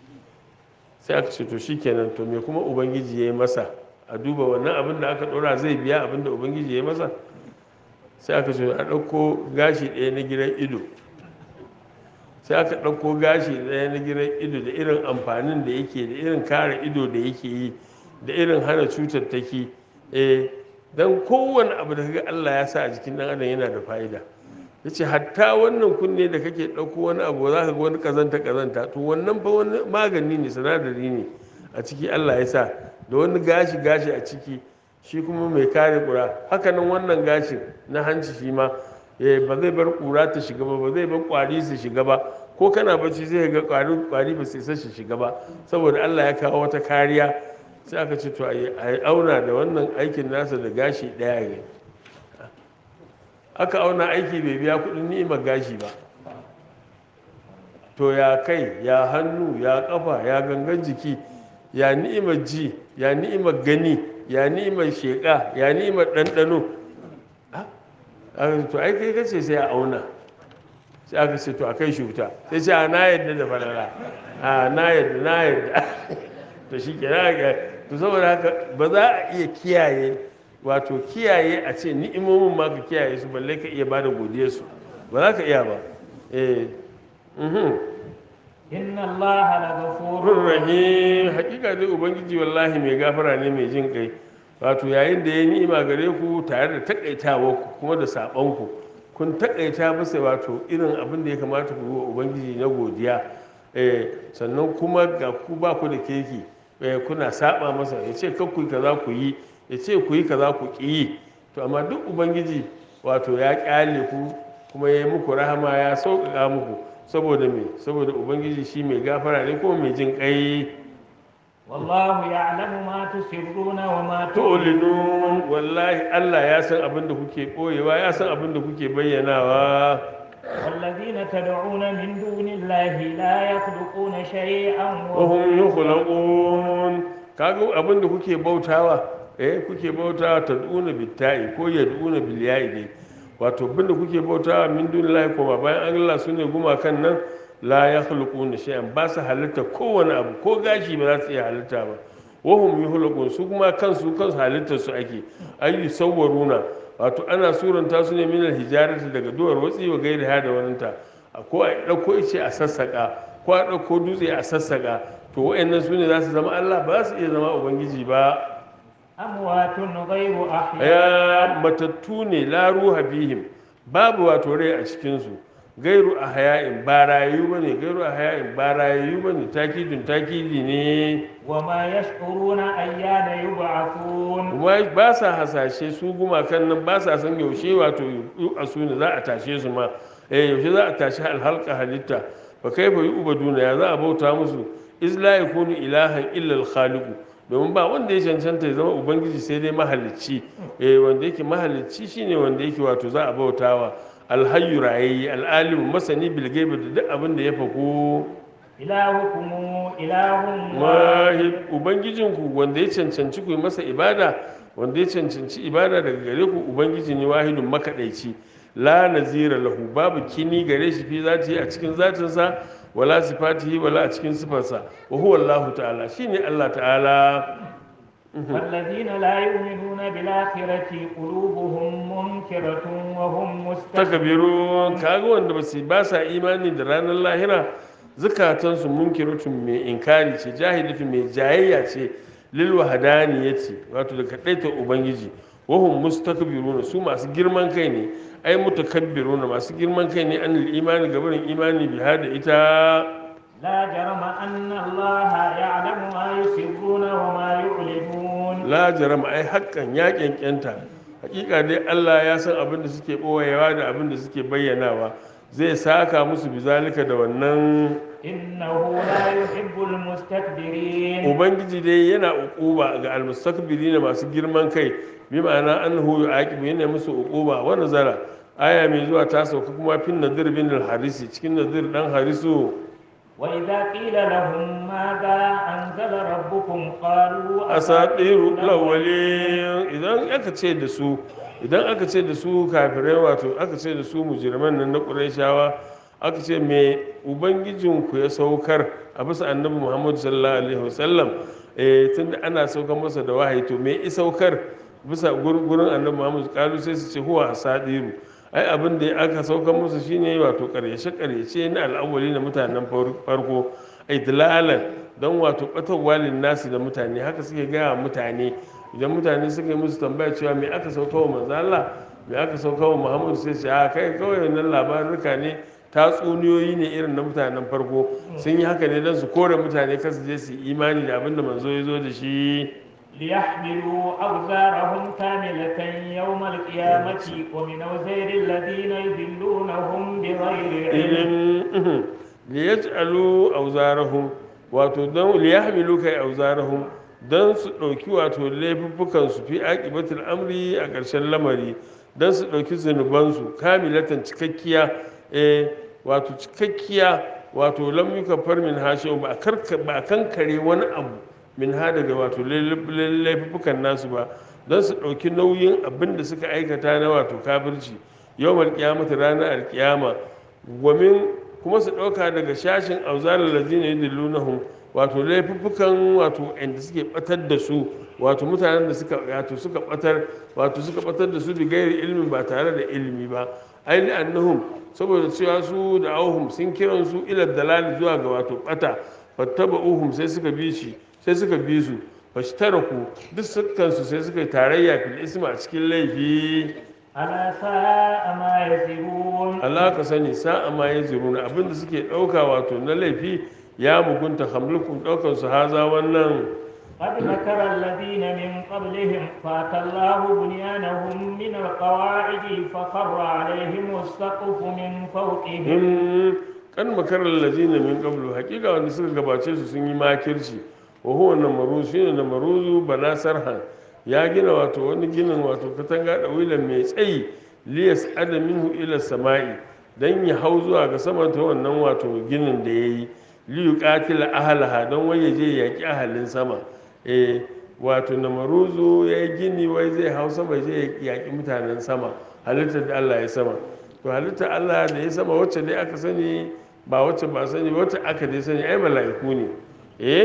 Speaker 1: sai aka ce to shi kenan to me kuma ubangiji ya yi masa a duba wannan abin da aka ɗora zai biya abin da ubangiji ya yi masa sai aka ce a ɗauko gashi ɗaya na gidan ido sai aka ɗauko gashi ɗaya na gidan ido da irin amfanin da yake da irin kare ido da yake yi da irin hana cutattaki eh don kowane abu da kaga Allah ya sa a jikin ɗan adam yana da fa'ida ya ce hatta wannan kunne da kake ɗauko wani abu za ka ga wani ƙazanta ƙazanta to wannan fa wani magani ne sinadari ne a ciki Allah ya sa da wani gashi gashi a ciki shi kuma mai kare ƙura hakanan wannan gashin na hanci shi ma eh, ba zai bar ƙura ta shiga ba ba zai bar ƙwari su shiga ba ko kana bacci zai ga ƙwari ƙwari ba su isa su shiga ba saboda Allah ya kawo wata kariya sai aka ce to a yi auna da wannan aikin nasa da gashi ɗaya ne aka auna aiki bai biya kuɗin ni'imar gashi ba to ya kai ya hannu ya kafa ya gangan jiki ya ni'imar ji ya ni'imar gani ya ni'imar sheƙa ya ni'imar ɗanɗano Ah, aka ce to ai kai kace sai a auna sai aka ce to a kai shi wuta sai ce a na yadda da falala a na yadda na yadda to shi ke to saboda haka ba za a iya kiyaye wato kiyaye a ce ni'imomin ma ka kiyaye su balle ka iya bada godiyar su ba za ka iya ba eh mhm
Speaker 2: إن الله لغفور
Speaker 1: rahim hakika dai ubangiji wallahi mai gafara ne mai jin kai wato yayin da ya ni'ima gare ku tare da takaitawa ku kuma da saban ku kun takaita bisa wato irin abin da ya kamata ku yi wa ubangiji na godiya eh sannan kuma ga ku ba ku da keki eh kuna saba masa ya ce kan ku yi kaza ku yi ya ce ku yi kaza ku ki yi to amma duk ubangiji wato ya kyale ku kuma ya yi muku rahama ya sauƙaƙa muku saboda me saboda ubangiji shi mai gafara ne kuma mai jin kai
Speaker 2: والله يعلم ما تسرون وما تعلنون
Speaker 1: tu'linun wallahi Allah ya san abin da kuke koyewa ya san abin da kuke bayyanawa
Speaker 2: والذين تدعون من دون الله لا يخلقون شيئا
Speaker 1: wa hum yukhlaqun kaga abin da kuke bautawa eh kuke bautawa tad'una bitta'i ko yad'una bil ya'i dai wato abin da kuke bautawa min dunillahi kuma bayan Allah sune gumakan nan la yakhluquna shay'an ba su halitta kowane abu ko gashi ba za su iya halitta ba wahum yuhlaqun su kuma kansu kansu halittar su ake ayi sawwaruna wato ana suranta su ne minal hijarati daga duwar watsi wa gairi ha da waninta ko a ɗauko ice a sassaƙa ko a ɗauko dutse a sassaƙa to wa'annan su ne za su zama Allah ba su iya zama ubangiji ba
Speaker 2: أموات غير أحياء
Speaker 1: ya matattu ne la ruha fihim babu wato rai a cikinsu gairu a haya'in ba rayu ba ne gairu a haya'in ba rayu ba ne takidin takidi ne
Speaker 2: وما يشعرون أيان يبعثون
Speaker 1: kuma ba sa hasashe su gumakan nan ba sa san yaushe wato a su ne za a tashe su ma eh yaushe za a tashi alhalka halitta fa kaifa yu'baduna ya za a bauta musu iz la yakunu ilahan illa al-khaliqu domin ba wanda ya cancanta ya zama ubangiji sai dai mahalicci eh wanda yake mahalicci shine wanda yake wato za a bautawa alhayyu rayayyi al'alimu masani bil ghaibi da duk abin da ya fako
Speaker 2: إلهكم إله واحد
Speaker 1: wahid ubangijinku wanda ya cancanci ku yi masa ibada wanda ya cancanci ibada daga gare ku ubangiji ne wahidun makaɗaici la nazira lahu babu kini gare shi fi zati a cikin zatinsa wala sifatihi wala a cikin sifarsa wa huwa Allah ta'ala shine Allah ta'ala
Speaker 2: والذين لا يؤمنون بالآخرة قلوبهم منكرة وهم مستكبرون
Speaker 1: takabirun kaga wanda ba su ba sa imani da ranar lahira zukatansu munkiratun mai inkari ce jahilatu mai jayayya ce lil wahdaniyati wato da kadaita ubangiji wahum mustakbiruna su masu girman kai ne ai mutakabbiruna masu girman kai ne anil imani gabarin imani bi hada ita
Speaker 2: لا جرم أن الله يعلم ما يسرون وما يعلنون
Speaker 1: la jarama ai haƙƙan ya kyankyanta hakika dai Allah ya san abin da suke ɓoyewa da abin da suke bayyanawa zai saka musu bizalika da wannan
Speaker 2: إنه لا يحب المستكبرين
Speaker 1: ubangiji dai yana uquba ga almustakbirina masu girman kai bi ma'ana annahu yu'aqibu yana musu uquba wa nazara aya mai zuwa ta sauka kuma fin nadir bin al-harisi cikin nadir dan harisu
Speaker 2: وإذا قيل لهم ماذا أنزل ربكم قالوا
Speaker 1: asatiru lawalin idan aka ce da su idan aka ce da su kafirai wato aka ce da su mujirman nan na qurayshawa aka ce me ubangijinku ya saukar a bisa annabi muhammadu sallallahu alaihi wasallam eh tunda ana saukar masa da wahayi to me i saukar bisa gur- gurin annabi muhammadu kalu sai su ce huwa asadiru ai abin da aka saukar musu shine wato karshe karshe na al'awwali na mutanen far- farko ai dalalan don wato batarwa nasi da mutane haka suke gaya wa mutane idan mutane suka yi musu tambaya cewa me aka sauka wa manzo Allah me aka sauka wa Muhammadu sai su a kai kawai wannan labaruka ne tatsuniyoyi ne irin na mutanen farko sun yi haka ne don su kore mutane kasu je su yi imani da abin da manzo ya zo da shi
Speaker 2: ليحملوا أوزارهم كاملة يوم القيامة ومن أوزار الذين يذلونهم بغير علم
Speaker 1: ilim liyaj'alu awzarahum wato don liyahmilu kai awzarahum don su ɗauki wato laifuffukan su fi aqibatul amri a ƙarshen lamari don su ɗauki zunubansu kamilatan cikakkiya eh wato cikakkiya wato lam yukaffar min hashin ba a karka ba a kankare wani abu min ha daga wato laifuffukan nasu ba don su ɗauki nauyin abin da suka aikata na wato kafirci yawmal qiyamati ranar alkiyama gwamin kuma su ɗauka daga shashin auzalar lazina yudillunahum wato laifuffukan wato inda suke batar da su wato mutanen da suka wato suka batar wato suka batar da su bi gairi ilmin ba tare da ilimi ba ai li annahum saboda cewa su da auhum sun kiran su ila dalali zuwa ga wato bata fattaba'uhum sai suka bi shi sai suka bi su fashtaraku duk sukan su sai suka yi tarayya fil isma a cikin laifi
Speaker 2: ألا ساء ما يزرون
Speaker 1: Allah ka sani sa'a ma ya ziruna abinda suke ɗauka wato na laifi ya mugunta hamlukun ɗaukar su haza wannan
Speaker 2: قد مكر الذين من قبلهم فأتى الله بنيانهم من القواعد فخر عليهم السقف من فوقهم
Speaker 1: in kan makarar lazina min qablu hakika wanda suka gabace su sun yi makirci wa huwa namaruzu shine namaruzu bana sarhan ya gina wato wani ginin wato katanga da wilan mai tsayi liyas adaminhu ila sama'i dan ya hau zuwa ga sama ta wannan wato ginin da yayi liyu qatila ahlaha don wai ya je ya yaki ahalin sama eh wato namaruzu ya yi gini wai zai hau sama zai yaƙi mutanen sama halittar da Allah ya sama to halittar Allah da ya sama wacce dai aka sani ba wacce ba sani wacce aka dai sani ai mala'iku ne eh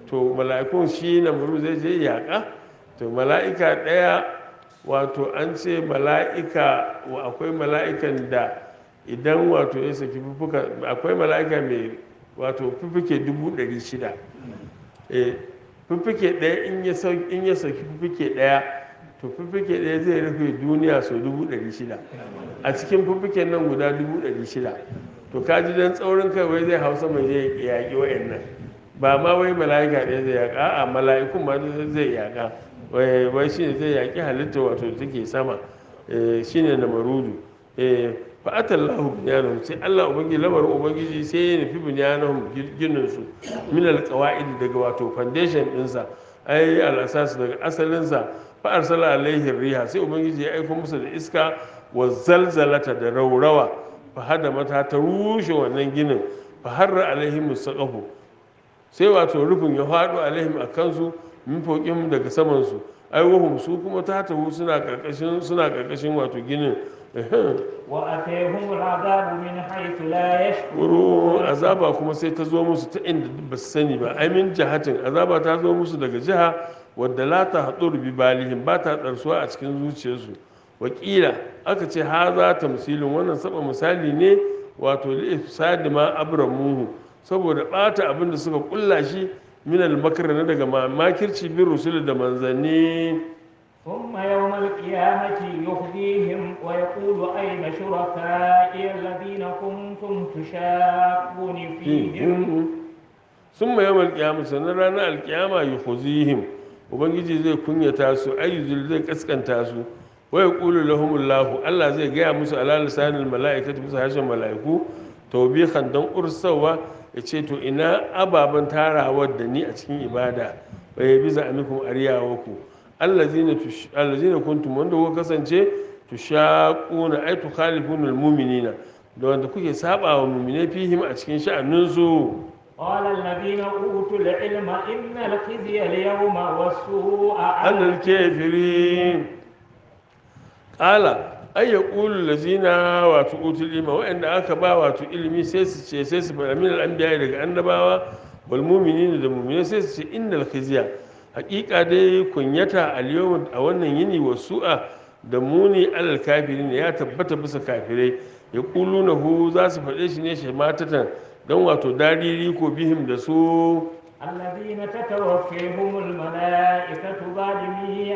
Speaker 1: to mala'ikun shi namru zai je yaƙa to mala'ika ɗaya wato an ce mala'ika wa akwai mala'ikan da idan wato ya saki fufuka akwai mala'ika mai wato fufuke dubu ɗari shida Eh, fufuke ɗaya in ya sau- in ya saki fufuke ɗaya to fufuke ɗaya zai rufe duniya sau dubu ɗari shida a cikin fufuken nan guda dubu ɗari shida to kaji dan tsaurin kai wai zai hausa mai zai yaƙi wa'annan ba ma wai mala'ika ɗaya zai yaƙa a mala'ikun ma zai yaƙa wai wai shine zai yaƙi halitta wato da take sama eh, shine na marudu fa atallahu bunyanahum sai Allah ubangiji lamarin ubangiji sai ya nufi bunyanahum ginin su min alqawaid daga wato foundation ɗinsa ai al-asas daga asalin sa fa arsala alaihi riha sai ubangiji ya aika musu da iska wa zalzalata da raurawa fa hada mata ta rushe wannan ginin fa harra alaihim saqafu sai wato rufin ya faɗo alaihim a kansu min fokin daga samansu ai wahum su kuma ta tahu suna karkashin suna karkashin wato ginin
Speaker 2: وأتيهم العذاب من حيث لا
Speaker 1: wuro
Speaker 2: يشعرون
Speaker 1: azaba kuma sai ta zo musu ta inda ba su sani ba ai min jihatin azaba ta zo musu daga jiha wadda la ta haɗu bi balihim ba ta ɗarsuwa a cikin zuciyarsu wakila aka ce ha za ta misilin wannan saba misali ne wato li ifsadi ma abramuhu saboda ɓata abin da suka kulla shi min al na daga makirci bin rusul da manzanni
Speaker 2: ثم يوم القيامة يخزيهم ويقول أين شركائي الذين كنتم تشاقون فيهم
Speaker 1: sun ma yawan alkiyama sannan ranar alkiyama yi huzihim ubangiji zai kunyata su ayyuzul zai kaskanta su waya ƙulu lahumullahu allah zai gaya musu ala lisanin mala'ikatu musu harshen mala'iku taubihan don ursawa ya ce to ina ababen tarawar da ni a cikin ibada bai bi za amikum ariyawaku allazina tush- allazina kuntum wanda kuka kasance tushaquna ay tukhalifuna almu'minina da wanda kuke saba wa mu'mine fihim a cikin sha'aninsu
Speaker 2: قال الذين أوتوا العلم إن الخزي اليوم والسوء على
Speaker 1: annal kafirin qala ay yaqulu allazina wato utul ilma wa'anda aka ba wato ilimi sai su ce sai su fara min al-anbiya daga annabawa wal mu'minina da mu'minai sai su ce innal khizya haqiqa dai kunyata al yawm a wannan yini wasu'a da muni alal kafirin ya tabbata bisa kafirai yaquluna hu za su faɗe shi ne shamatatan don wato dariri ko bihim da su
Speaker 2: الذين تتوفيهم الملائكة ظالمي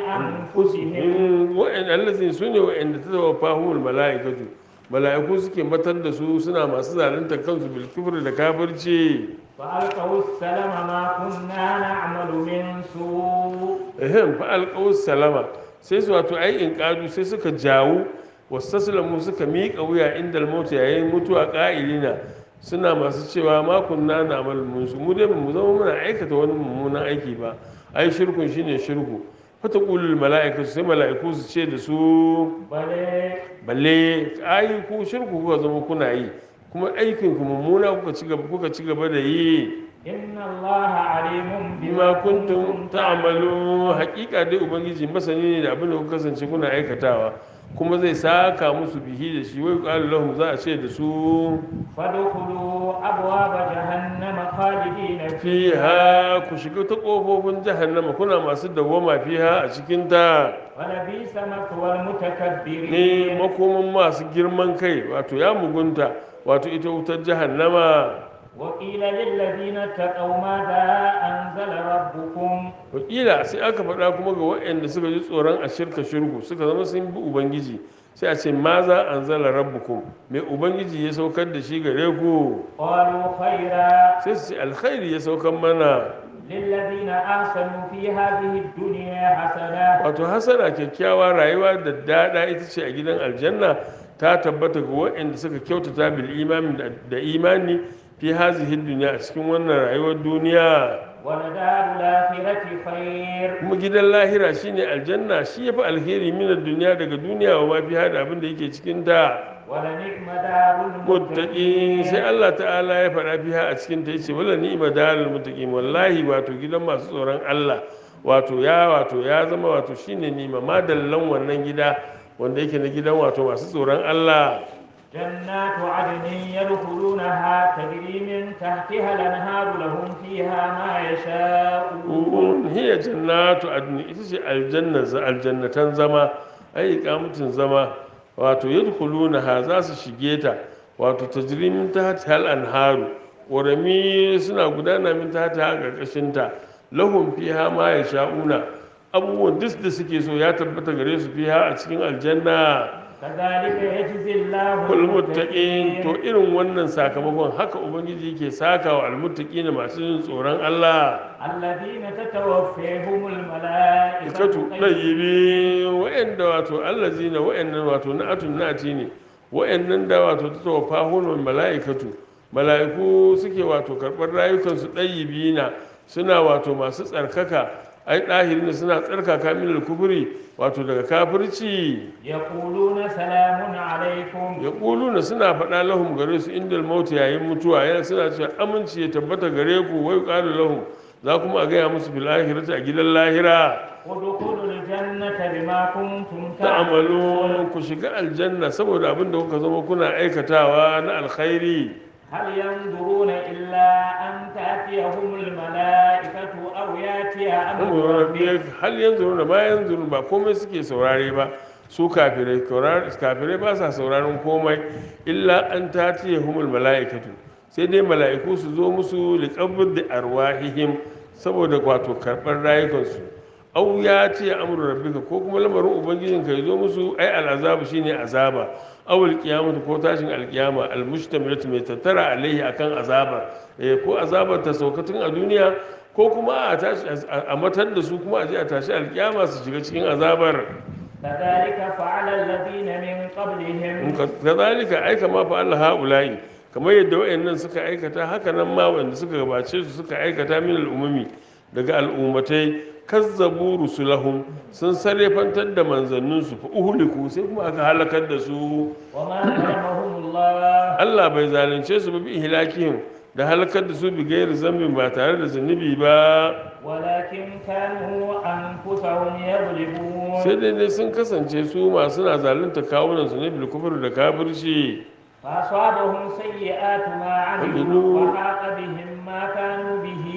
Speaker 2: أنفسهم
Speaker 1: wa'in allazin su ne wa'inda ta zama fahimul mala'ikatu mala'iku suke matar da su suna masu zalunta kansu bil kufri da kafirci
Speaker 2: فألقوا السلام ما كنا نعمل من سوء
Speaker 1: ehem fa alqaus salama sai su wato ai in kadu sai suka jawo wastaslamu suka miƙa wuya inda al yayin mutuwa qa'ilina suna masu cewa ma kunna na'mal mun su mu dai ba mu zama muna aikata wani mummunan aiki ba ai shirkun shine shirku fata qulul mala'ikatu sai mala'iku su ce da su
Speaker 2: بل
Speaker 1: balle ai ku shirku kuka zama kuna yi kuma aikin ku mummuna kuka ci gaba kuka ci gaba da yi
Speaker 2: إن الله عليم
Speaker 1: bima kuntum ta'malu haƙiƙa dai ubangiji masani ne da abin da kuka kasance kuna aikatawa kuma zai saka musu bihi da shi wai qala lahum za a ce da su
Speaker 2: فادخلوا أبواب جهنم خالدين فيها
Speaker 1: fiha ku shiga ta kofofin jahannama kuna masu dawwama fiha a cikin ta
Speaker 2: ولبئس مثوى
Speaker 1: ne
Speaker 2: المتكبرين
Speaker 1: makoman masu girman kai wato ya mugunta wato ita wutar jahannama
Speaker 2: وقيل للذين اتقوا ماذا أنزل ربكم
Speaker 1: wakila sai aka faɗa kuma ga waɗanda suka ji tsoron a shirka shirku suka zama sun bi ubangiji sai a ce ma za an zala rabbukum mai ubangiji ya saukar da shi gare ku
Speaker 2: قالوا خيرا
Speaker 1: sai su ce alkhairi ya saukar mana
Speaker 2: للذين أحسنوا في هذه الدنيا حسنة
Speaker 1: wato hasana kyakkyawa rayuwa da daɗa ita ce a gidan aljanna ta tabbata ga waɗanda suka kyautata bil imani da imani fi hazihi duniya a cikin wannan rayuwar duniya
Speaker 2: ولدار الآخرة خير
Speaker 1: kuma gidan lahira shine aljanna shi yafi alheri minar duniya daga duniya wa ma fi hada abin da yake cikin ta
Speaker 2: ولنعم دار
Speaker 1: muttaqin sai
Speaker 2: المتقين
Speaker 1: Allah ta'ala ya faɗa fiha a cikin ta yace wala ni'ma darul muttaqin wallahi wato gidan masu tsoron Allah wato ya wato ya zama wato shine ni'ma madallan wannan gida wanda yake na gidan wato masu tsoron Allah
Speaker 2: جنات عدن يدخلونها تجري من تحتها الأنهار لهم فيها ما يشاءون
Speaker 1: hiya jannatu adni ita ce aljanna aljannatan zama ai iqamatin zama wato yadkhulunaha za su shige ta wato tajri min tahtiha al-anharu ƙorami suna gudana min tahtiha a ƙarƙashin ta lahum fiha ma yasha'una abubuwan duk da suke so ya tabbata gare su fiha a cikin aljanna
Speaker 2: كذلك يجزي الله
Speaker 1: kul muttaqin to irin wannan sakamakon haka ubangiji yake saka wa almuttaqina masu yin tsoron Allah
Speaker 2: الذين تتوفيهم الملائكة
Speaker 1: ikatu ɗayyibi wa'anda wato allazina wa'annan wato na'atun na'ati ne wa'annan da wato ta tawafa hulun mala'ikatu mala'iku suke wato karɓar rayukansu ɗayyibi na suna wato masu tsarkaka ai ɗahiri suna tsarkaka min kuburi wato daga kafirci
Speaker 2: يقولون سلام عليكم
Speaker 1: ya na suna faɗa lahum gare su inda mauti yayin mutuwa yana suna cewa aminci ya tabbata gare ku wai ƙalu lahum za kuma a gaya musu bil akhirati a gidan lahira
Speaker 2: ادخلوا الجنة بما كنتم
Speaker 1: ta'amalu ku shiga aljanna saboda abin da kuka zama kuna aikatawa na alkhairi
Speaker 2: هل ينظرون إلا أن تأتيهم الملائكة أو يأتي أمر ربك
Speaker 1: hal yanzu da ba yanzu ba komai suke saurare ba su kafirai kafirai ba sa sauraron komai illa an tatiye humul mala'ikatu sai dai mala'iku su zo musu liqabd da arwahihim saboda wato karɓar rayukansu au ya ce amru rabbika ko kuma lamarin ubangijin ka zo musu ai al'azabu shine azaba awul qiyamatu ko tashin alqiyama almustamilatu mai tattara alaihi akan azaba eh ko azabar ta saukatun a duniya ko kuma a tashi a matar da su kuma a je a tashi alqiyama su shiga cikin azabar
Speaker 2: كذلك فعل الذين من قبلهم
Speaker 1: kazalika ai kama fa Allah haula'i kamar yadda wayannan suka aikata haka nan ma wanda suka gabace su suka aikata min al'ummi daga al'ummatai kazzabu rusulahum sun sarrafantar da manzanninsu fa uhliku sai kuma aka halakar da su
Speaker 2: وما ظلمهم الله
Speaker 1: Allah bai zalunce su ba bi ihlakihim da halakar da su bi gairi zambin ba tare da zunubi ba
Speaker 2: ولكن كانوا أنفسهم يظلمون
Speaker 1: sai dai ne sun kasance su masu na zalunta kawunan su ne bil kufr da kafirci
Speaker 2: فأصابهم سيئات ما عملوا وحاق بهم ما كانوا به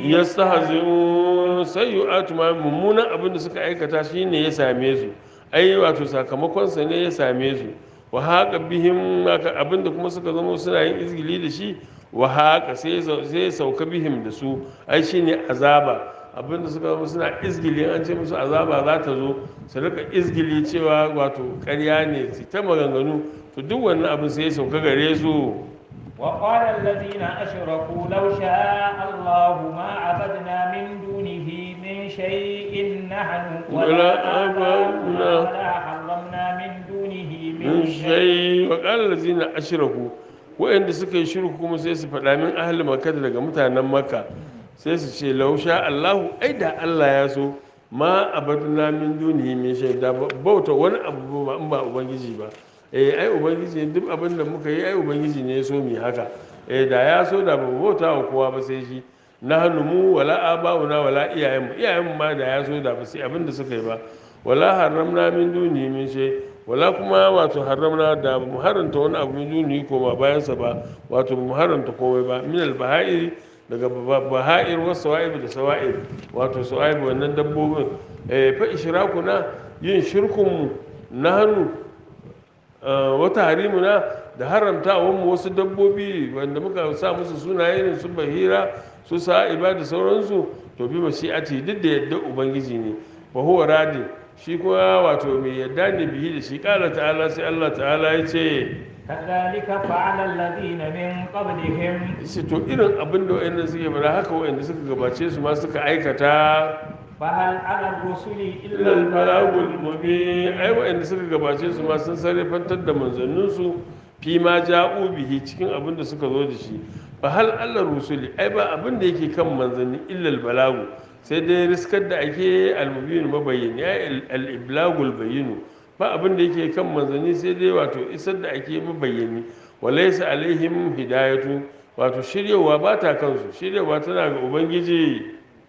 Speaker 1: yastahzi'un sayyi'atu ma mummunan abin da suka aikata shine ya same su ai wato sakamakon sa ne ya same su wa haqa bihim maka abin da kuma suka zama suna yin izgili da shi wa haqa sai sai ya sauka bihim da su ai shine azaba abin da suka zama suna izgili an ce musu azaba za ta zo su rika izgili cewa wato ƙarya ne su ta maganganu to duk wannan abin sai ya sauka gare su
Speaker 2: وقال الذين أشركوا لو شاء الله ما عبدنا من دونه من شيء نحن
Speaker 1: ولا
Speaker 2: ولا
Speaker 1: آباؤنا
Speaker 2: آباؤنا ولا حرمنا من دونه
Speaker 1: min
Speaker 2: من شيء
Speaker 1: shai wa ƙalar zina ashiraku waɗanda suka yi shirku kuma sai su faɗa min ahli makka daga mutanen makka sai su ce lausha allahu ai da allah ya so ma abaduna min dunihi min shai da bauta wani abu ba in ba ubangiji ba eh ai ubangiji duk abin da muka yi ai ubangiji ne ya so mu yi haka eh da ya so da ba mu bauta wa kowa ba sai shi na hannu mu wala aba'una wala iyayenmu iyayenmu ma da ya so da ba sai abin da suka yi ba wala haramna min duni min shay wala kuma wato haramna da mu haranta wani abu min duni ko ba bayan sa ba wato mu haranta komai ba min al baha'ir daga ba- baha'ir wa sawa'ib da sawa'ib wato sawa'ib wannan dabbobin eh fa ishrakuna yin shirkun mu na hannu wata harimuna da haramta mu wasu dabbobi wanda muka sa musu sunaye ne su bahira su sa'iba da sauransu to bi mashi'ati duk da yadda ubangiji ne fa huwa radin shi kuma wato mai yadda ne bihi da shi kala ta'ala sai Allah ta'ala ya ce
Speaker 2: كذلك فعل الذين من قبلهم
Speaker 1: shi to irin abin da wayannan suke fara haka wayanda suka gabace su ma suka aikata
Speaker 2: فهل على الرسل إلا
Speaker 1: ilal
Speaker 2: البلاغ
Speaker 1: balagul mubin ai wa'anda suka gabace su ma sun sarrafantar da manzanninsu fi ma ja'u bihi cikin abin da suka zo da shi fa hal Allah rusuli ai ba abin da yake kan manzanni illal balagu sai dai riskar da ake al-mubin mabayyin ya al-iblagul bayyinu ba abin da yake kan manzanni sai dai wato isar da ake mabayyani walaysa alaihim hidayatu wato shiryawa ba ta kansu shiryawa tana ga ubangiji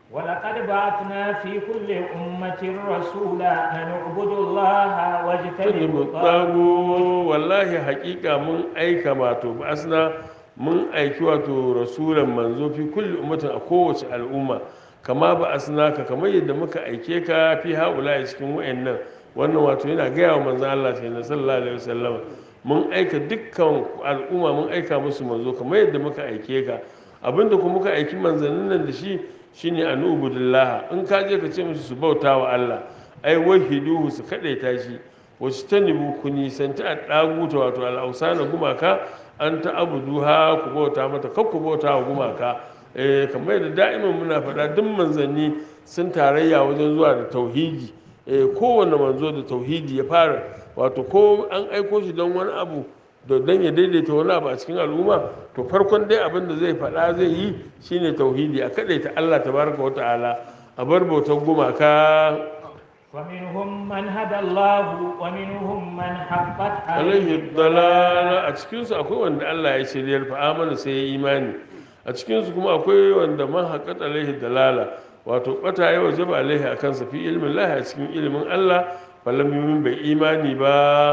Speaker 2: ولقد بعثنا في كل أمة رسولا أن اعبدوا الله واجتنبوا الطاغوت
Speaker 1: tsago wallahi hakika mun aika wato asna mun aiki wato rasulan manzo fi kulli ummatin a kowace al'umma kama ba asna ka kamar yadda muka aike ka fi haula cikin wayannan wannan wato yana gaya wa manzo Allah sai sallallahu alaihi wasallam mun aika dukkan al'umma mun aika musu manzo kamar yadda muka aike ka abinda kuma muka aiki manzannin nan da shi shine an ubudillah in ka je ka ce musu su bauta wa Allah ai wahiduhu su kadaita shi wasu ta nibu ku nisanci a ɗaguta wato al'ausana gumaka an ta abuduha ku bauta mata kar ku bauta wa gumaka eh kamar yadda da'iman muna faɗa duk manzanni sun tarayya wajen zuwa da tauhidi eh kowanne manzo da tauhidi ya fara wato ko an aiko shi don wani abu da don ya daidaita wani abu a cikin al'umma to farkon dai abin da zai faɗa zai yi shine tauhidi a kaɗaita Allah tabaraka wa ta'ala a bar bautar gumaka
Speaker 2: ومنهم من هدى الله ومنهم من حقت
Speaker 1: alaihi dalala a cikinsu akwai wanda Allah ya shiryar fa amana sai ya imani a cikinsu kuma akwai wanda man haƙat alaihi dalala wato bata ya waje ba alaihi a kansa fi ilmin lahi a cikin ilimin Allah falam yumin bai imani ba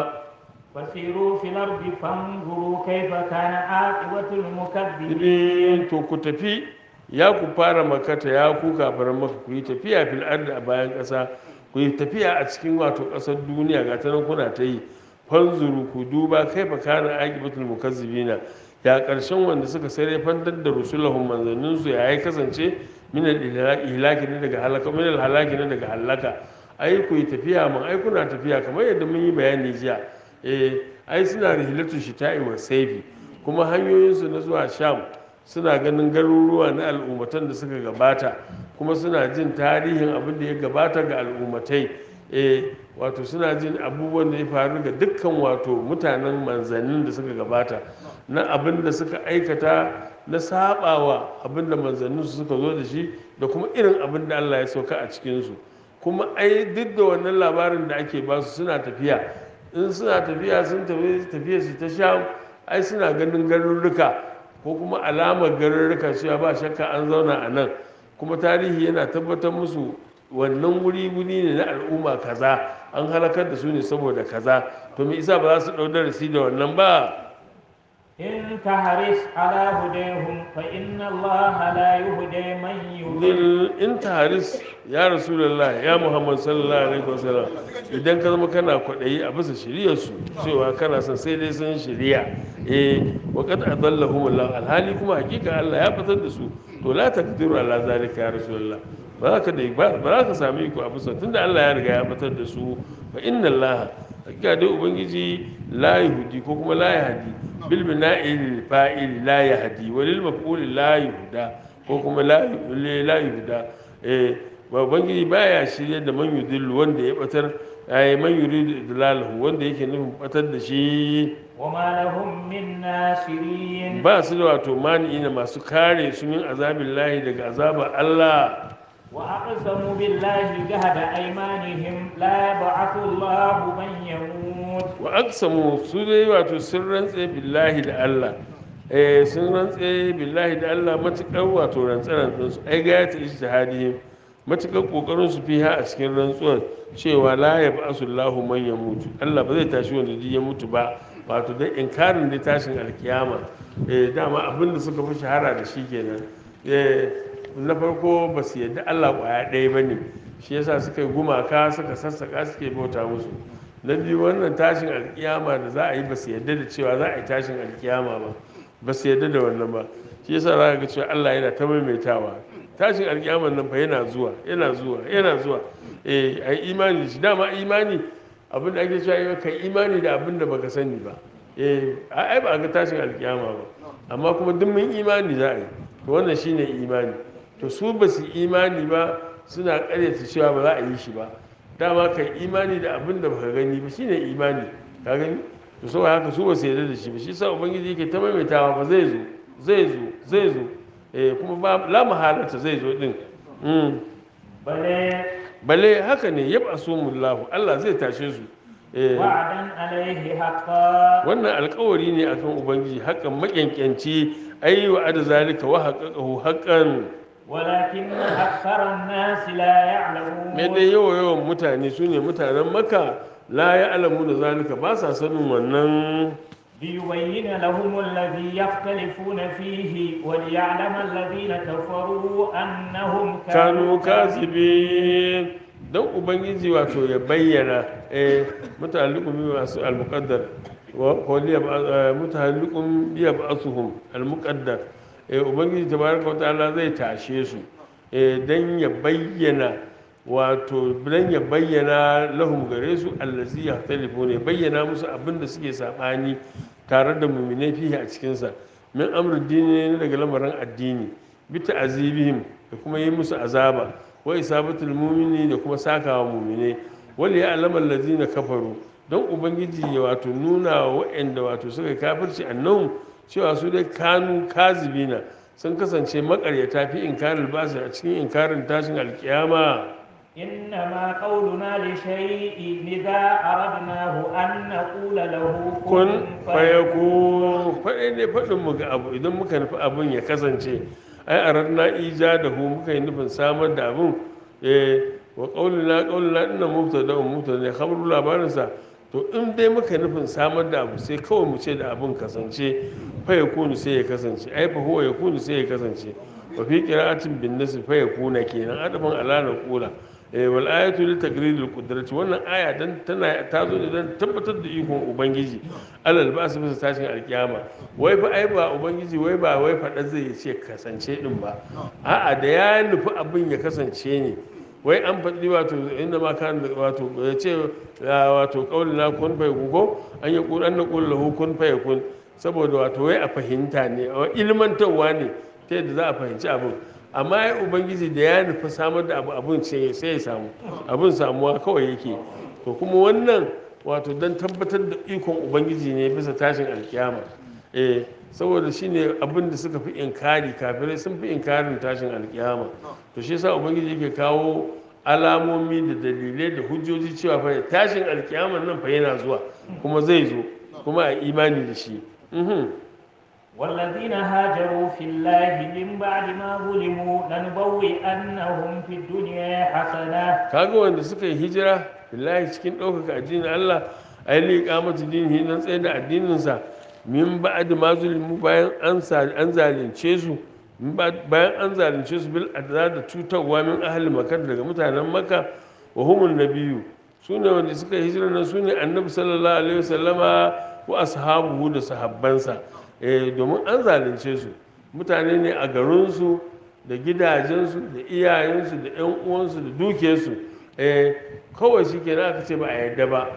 Speaker 2: فسيروا في الأرض فانظروا كيف كان عاقبة المكذبين
Speaker 1: idin to ku tafi ya ku fara makata ya ku kafaran maka ku yi tafiya fil ardi a bayan ƙasa ku yi tafiya a cikin wato ƙasar duniya ga ta nan kuna ta yi fanzuru ku duba kai fa kana aqibatul mukazzibina ya ƙarshen wanda suka sare fantar da rusulahum manzannin su ya yi kasance min al ihlaki ne daga halaka min al halaki ne daga halaka ai ku yi tafiya mun ai kuna tafiya kamar yadda mun yi bayani jiya eh ai suna rihilatu shita'i wa saifi kuma hanyoyinsu na zuwa sham suna ganin garuruwa na al'ummatan da suka gabata kuma suna jin tarihin abin da ya gabata ga al'ummatai eh wato suna jin abubuwan da ya faru ga dukkan wato mutanen manzannin da suka gabata na abin da suka aikata na sabawa abin da manzannin su suka zo da shi da kuma irin abin da Allah ya sauka a cikinsu kuma ai duk da wannan labarin da ake basu suna tafiya in suna tafiya sun tafi tafiya su ta sha ai suna ganin garurruka ko kuma alamar garurruka cewa ba shakka an zauna a nan kuma tarihi yana tabbatar musu wannan wuri wuri ne na al'umma kaza an halakar da su ne saboda kaza to me isa ba za su ɗau darasi da wannan ba
Speaker 2: إن تحرص على هديهم فإن الله لا يهدي من يضل
Speaker 1: Zil in taharis ya rasulullah ya muhammad sallallahu alaihi wasallam idan ka zama kana kwaɗayi a bisa shiriyarsu cewa kana son sai dai sun shiriya eh wa qad adallahum allah alhali kuma hakika allah ya fitar da su to la taqdiru ala zalika ya rasulullah ba za ka da ba ba za ka sami iko a bisa tunda allah ya riga ya fitar da su fa inna allah hakika dai ubangiji la yahdi ko kuma la yahdi bil bina'il fa'il la yahdi wa lil maf'ul la yuhda ko kuma la la yuhda eh ba ubangiji baya shirye da man yudillu wanda ya batar ai man yuridu idlalahu wanda yake nufin batar da shi
Speaker 2: وما لهم من ناصرين
Speaker 1: ba su da wato mani'ina masu kare su min azabin lahi daga azabar Allah
Speaker 2: وأقسموا بالله جهد أيمانهم لا يبعث الله من يموت
Speaker 1: wa aksamu su dai wato sun rantse billahi da Allah eh sun rantse billahi da Allah matukar wato rantsaran su ai ga ta ijtihadihim matukar kokarin su fiha a cikin rantsuwar cewa la yab'asu Allahu man yamutu Allah ba zai tashi wanda duk ya mutu ba wato dai inkarin da tashin alkiyama eh dama abin da suka fi shahara da shi kenan eh na farko ba su yadda Allah kwaya ɗaya ba ne shi yasa suka yi gumaka suka sassaka suke bauta musu na biyu wannan tashin alkiyama da za a yi ba su yadda da cewa za a yi tashin alkiyama ba ba su yadda da wannan ba shi yasa za ka ga cewa Allah yana ta maimaitawa tashin alkiyaman nan fa yana zuwa yana zuwa yana zuwa eh ai imani da shi dama imani abin da ake cewa kai imani da abin da baka sani ba eh ai ba a ga tashin alkiyama ba amma kuma duk mun imani za a yi to wannan shine imani to su ba su imani ba suna karyata cewa ba za a yi shi ba dama kai imani da abin da baka gani ba shine imani ka gani to saboda haka su ba su yarda da shi ba shi sa ubangiji yake ta maimaitawa ba zai zo zai zo zai zo eh kuma ba la mahalata zai zo din mm.
Speaker 2: بل
Speaker 1: balle haka ne yaba sumullahu Allah zai tashe su eh
Speaker 2: وعدا عليه حقا
Speaker 1: wannan alkawari ne akan ubangiji hakan makyankanci ayi wa ada zalika wa haqqahu haqqan
Speaker 2: ولكن أكثر الناس لا
Speaker 1: me
Speaker 2: يعلمون
Speaker 1: dai yawa yawan mutane su ne mutanen maka la ya alamu da zalika ba sa sanin wannan
Speaker 2: ليبين لهم الذي يختلفون فيه وليعلم الذين كفروا أنهم
Speaker 1: kanu kazibi don ubangiji wato ya bayyana eh muta'alliqun bi masu al-muqaddar wa qawliya muta'alliqun bi ba'suhum al-muqaddar eh ubangiji tabaraka wa ta'ala zai tashe su eh dan ya bayyana wato dan ya bayyana lahum gare su allazi yahtalifu ne bayyana musu abin da suke sabani tare da mu'minai fihi a cikin sa min amru dini ne daga lamarin addini bi ta'azibihim da kuma yi musu azaba wa isabatul mu'mini da kuma sakawa mu'mine wal ya'lamu allazina kafaru don ubangiji ya wato nuna wa waɗanda wato suka kafirci annahum cewa su dai kanu kazibina sun kasance makaryata fi inkarin basu a cikin inkarin tashin alkiyama
Speaker 2: إنما قولنا لشيء إذا أردناه أن نقول له
Speaker 1: kun fayaku faɗai ne faɗin mu ga abu idan muka nufi abin ya kasance ai a ranar ija da hu muka yi nufin samar da abin eh wa ƙaunina ƙaunina ina mufta da mufta ne khabaru labarinsa to in dai muka nufin samar da abu sai kawai mu ce da abin kasance fa ya kunu sai ya kasance ai fa huwa ya kunu sai ya kasance wa fi qira'atin bin nasr fa ya kuna kenan adaban ala na kula eh wal ayatu li taqriril qudrati wannan aya dan tana ta zo ne dan tabbatar da ikon ubangiji alal ba su bisa tashin alkiyama wai fa ai ba ubangiji wai ba wai fada zai ce kasance din ba a'a da ya nufi abin ya kasance ne wai an faɗi wato inda ma kan wato ya ce wato kaulina kun fa ko an yi kun an na kun lahu kun fa kun saboda wato wai a fahimta ne ilmantarwa ne ta yadda za a fahimci abin amma ya ubangiji da ya nufi samar da abu abin sai ya samu abin samuwa kawai yake to kuma wannan wato don tabbatar da ikon ubangiji ne bisa tashin alkiyama eh saboda shine abin da suka fi inkari kafirai sun fi inkarin tashin alkiyama to shi yasa ubangiji yake kawo alamomi da dalilai da hujjoji cewa fa tashin alkiyama nan fa yana zuwa kuma zai zo kuma a imani da shi mhm
Speaker 2: والذين هاجروا في الله من بعد ما ظلموا لنبوئنهم في الدنيا حسنة
Speaker 1: kaga wanda suka yi hijira billahi cikin ɗaukaka addinin Allah ai liƙa mata dinihi nan tsaye da addininsa min ba'd ma zulimu bayan an sa an zalunce su min ba'd- bayan an zalunce su bil adza da cutarwa min ahli makka daga mutanen makka wa humun nabiyyu sune wanda suka yi hijira nan sune annabi sallallahu alaihi wasallama wa ashabuhu da sahabbansa eh domin an zalunce su mutane ne a garinsu da gidajensu da iyayensu da 'yan uwansu da dukiyarsu eh kawai shi ke aka ce ba a yadda ba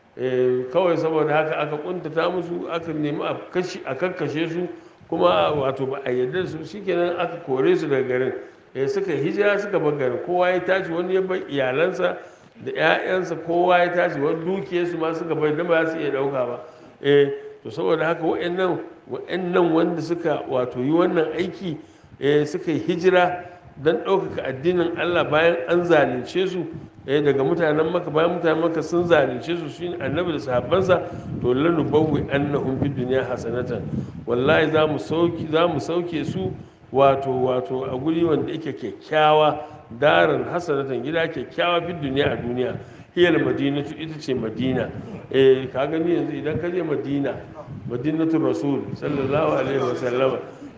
Speaker 1: eh kawai saboda haka aka kuntata musu aka nemi a kashi a kakkashe su kuma wato ba a yadda su shikenan aka kore su daga garin eh suka hijira suka bar garin kowa ya tashi wani ya bar iyalansa da 'ya'yansa kowa ya tashi wani dukiyarsu ma suka bar da ba za su iya dauka ba eh to saboda haka wa'annan wa'annan wanda suka wato yi wannan aiki eh suka yi hijira don ɗaukaka addinin Allah bayan an zalunce su eh daga mutanen maka bayan mutanen maka sun zalunce su shi annabi da sahabbansa to lanu bawwi annahum fid dunya hasanatan wallahi za mu sauki za mu sauke su wato wato a guri wanda yake kyakkyawa darin hasanatan gida kyakkyawa fid dunya a duniya hiyar madinatu ita ce madina eh ka gani yanzu idan ka je madina madinatu rasul sallallahu alaihi wasallama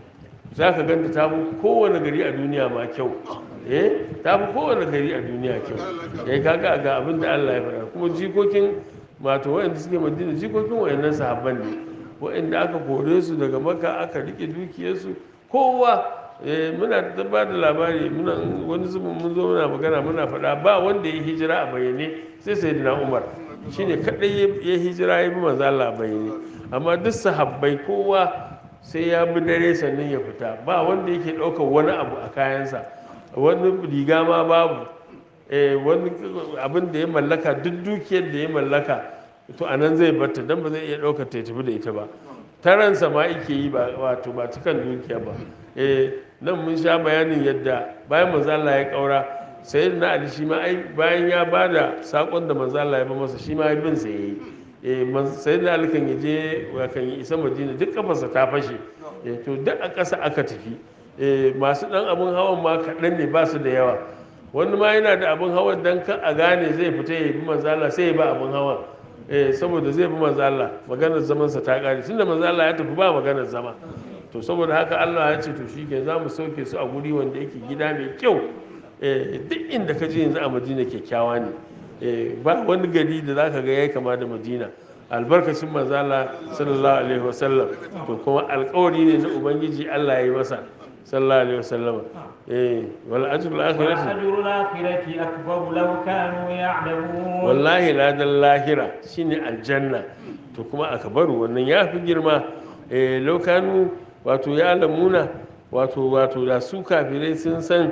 Speaker 1: za ka ganta ta fi kowane gari a duniya ma kyau eh ta fi kowane gari a duniya kyau eh kaga ga abin da Allah ya faɗa kuma jikokin wato wayanda suke madina jikokin wayannan sahabban ne wayanda aka kore su daga maka aka rike dukiyarsu kowa eh muna ta ba da labari muna wani zubin mun zo muna magana muna faɗa ba wanda ya hijira a bayyane sai sayyidina Umar shine kadai ya hijira ya bi manzo Allah a bayyane amma duk sahabbai kowa sai ya bi dare sannan ya fita ba wanda yake ɗaukar wani abu a kayansa wani riga ma babu eh, wani abin da ya mallaka duk dukiyar da ya mallaka to a nan zai barta don ba zai iya ɗaukar ta ya tafi da ita ba taransa ma yake yi ba wato ba cikan dukiya ba eh, nan mun sha bayanin yadda bayan manzala ya ƙaura sai na ali shi ma ai bayan ya ba da saƙon da manzala ya ba masa shi ma bin sa ya yi sai da alikan ya je kan yi isa madina duk kafarsa ta fashe to duk a ƙasa aka tafi eh, masu ɗan abin hawan ma kaɗan ne ba su da yawa wani ma yana da abin hawan dan ka a gane zai fita ya bi manzala sai ya ba abin hawan eh, saboda zai bi manzala maganar zamansa ta ƙare tunda manzala ya tafi ba maganar zama to saboda haka Allah ya ce to shi ke za mu sauke su a guri wanda yake gida mai kyau eh, duk inda ka je yanzu a madina kyakkyawa ne eh, ba wani gari da za ka ga ya kama da madina albarkacin manzala sallallahu alaihi wasallam to kuma alkawari ne na ubangiji Allah ya yi masa sallallahu alaihi wasallam eh wal ajrul akhirati
Speaker 2: وأجر الآخرة أكبر لو كانوا يعلمون
Speaker 1: wallahi ladan lahira shine aljanna to kuma akbaru wannan ya fi girma eh lokanu wato ya lamuna wato wato da su kafirai sun san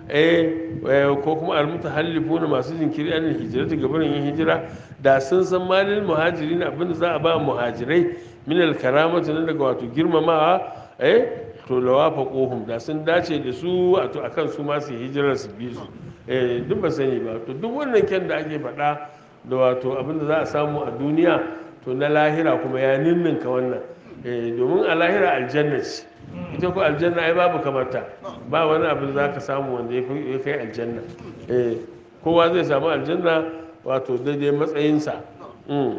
Speaker 1: eh eh, ko kuma almutahallifuna masu jinkiri an hijirati gabanin yin hijira da sun san malil muhajirin abinda za a ba muhajirai min alkaramati na daga wato girmamawa eh to lawafa kohum da sun dace da su wato akan su ma su yi hijirar su bi su eh duk ba sani ba to duk wannan kyan da ake faɗa da wato abinda za a samu a duniya to na lahira kuma ya ninninka wannan eh domin a lahira aljanna ce ita ko aljanna ai babu kamata ba wani abin za ka samu wanda ya fi- ya kai aljanna eh kowa zai samu aljanna wato daidai matsayinsa Mm.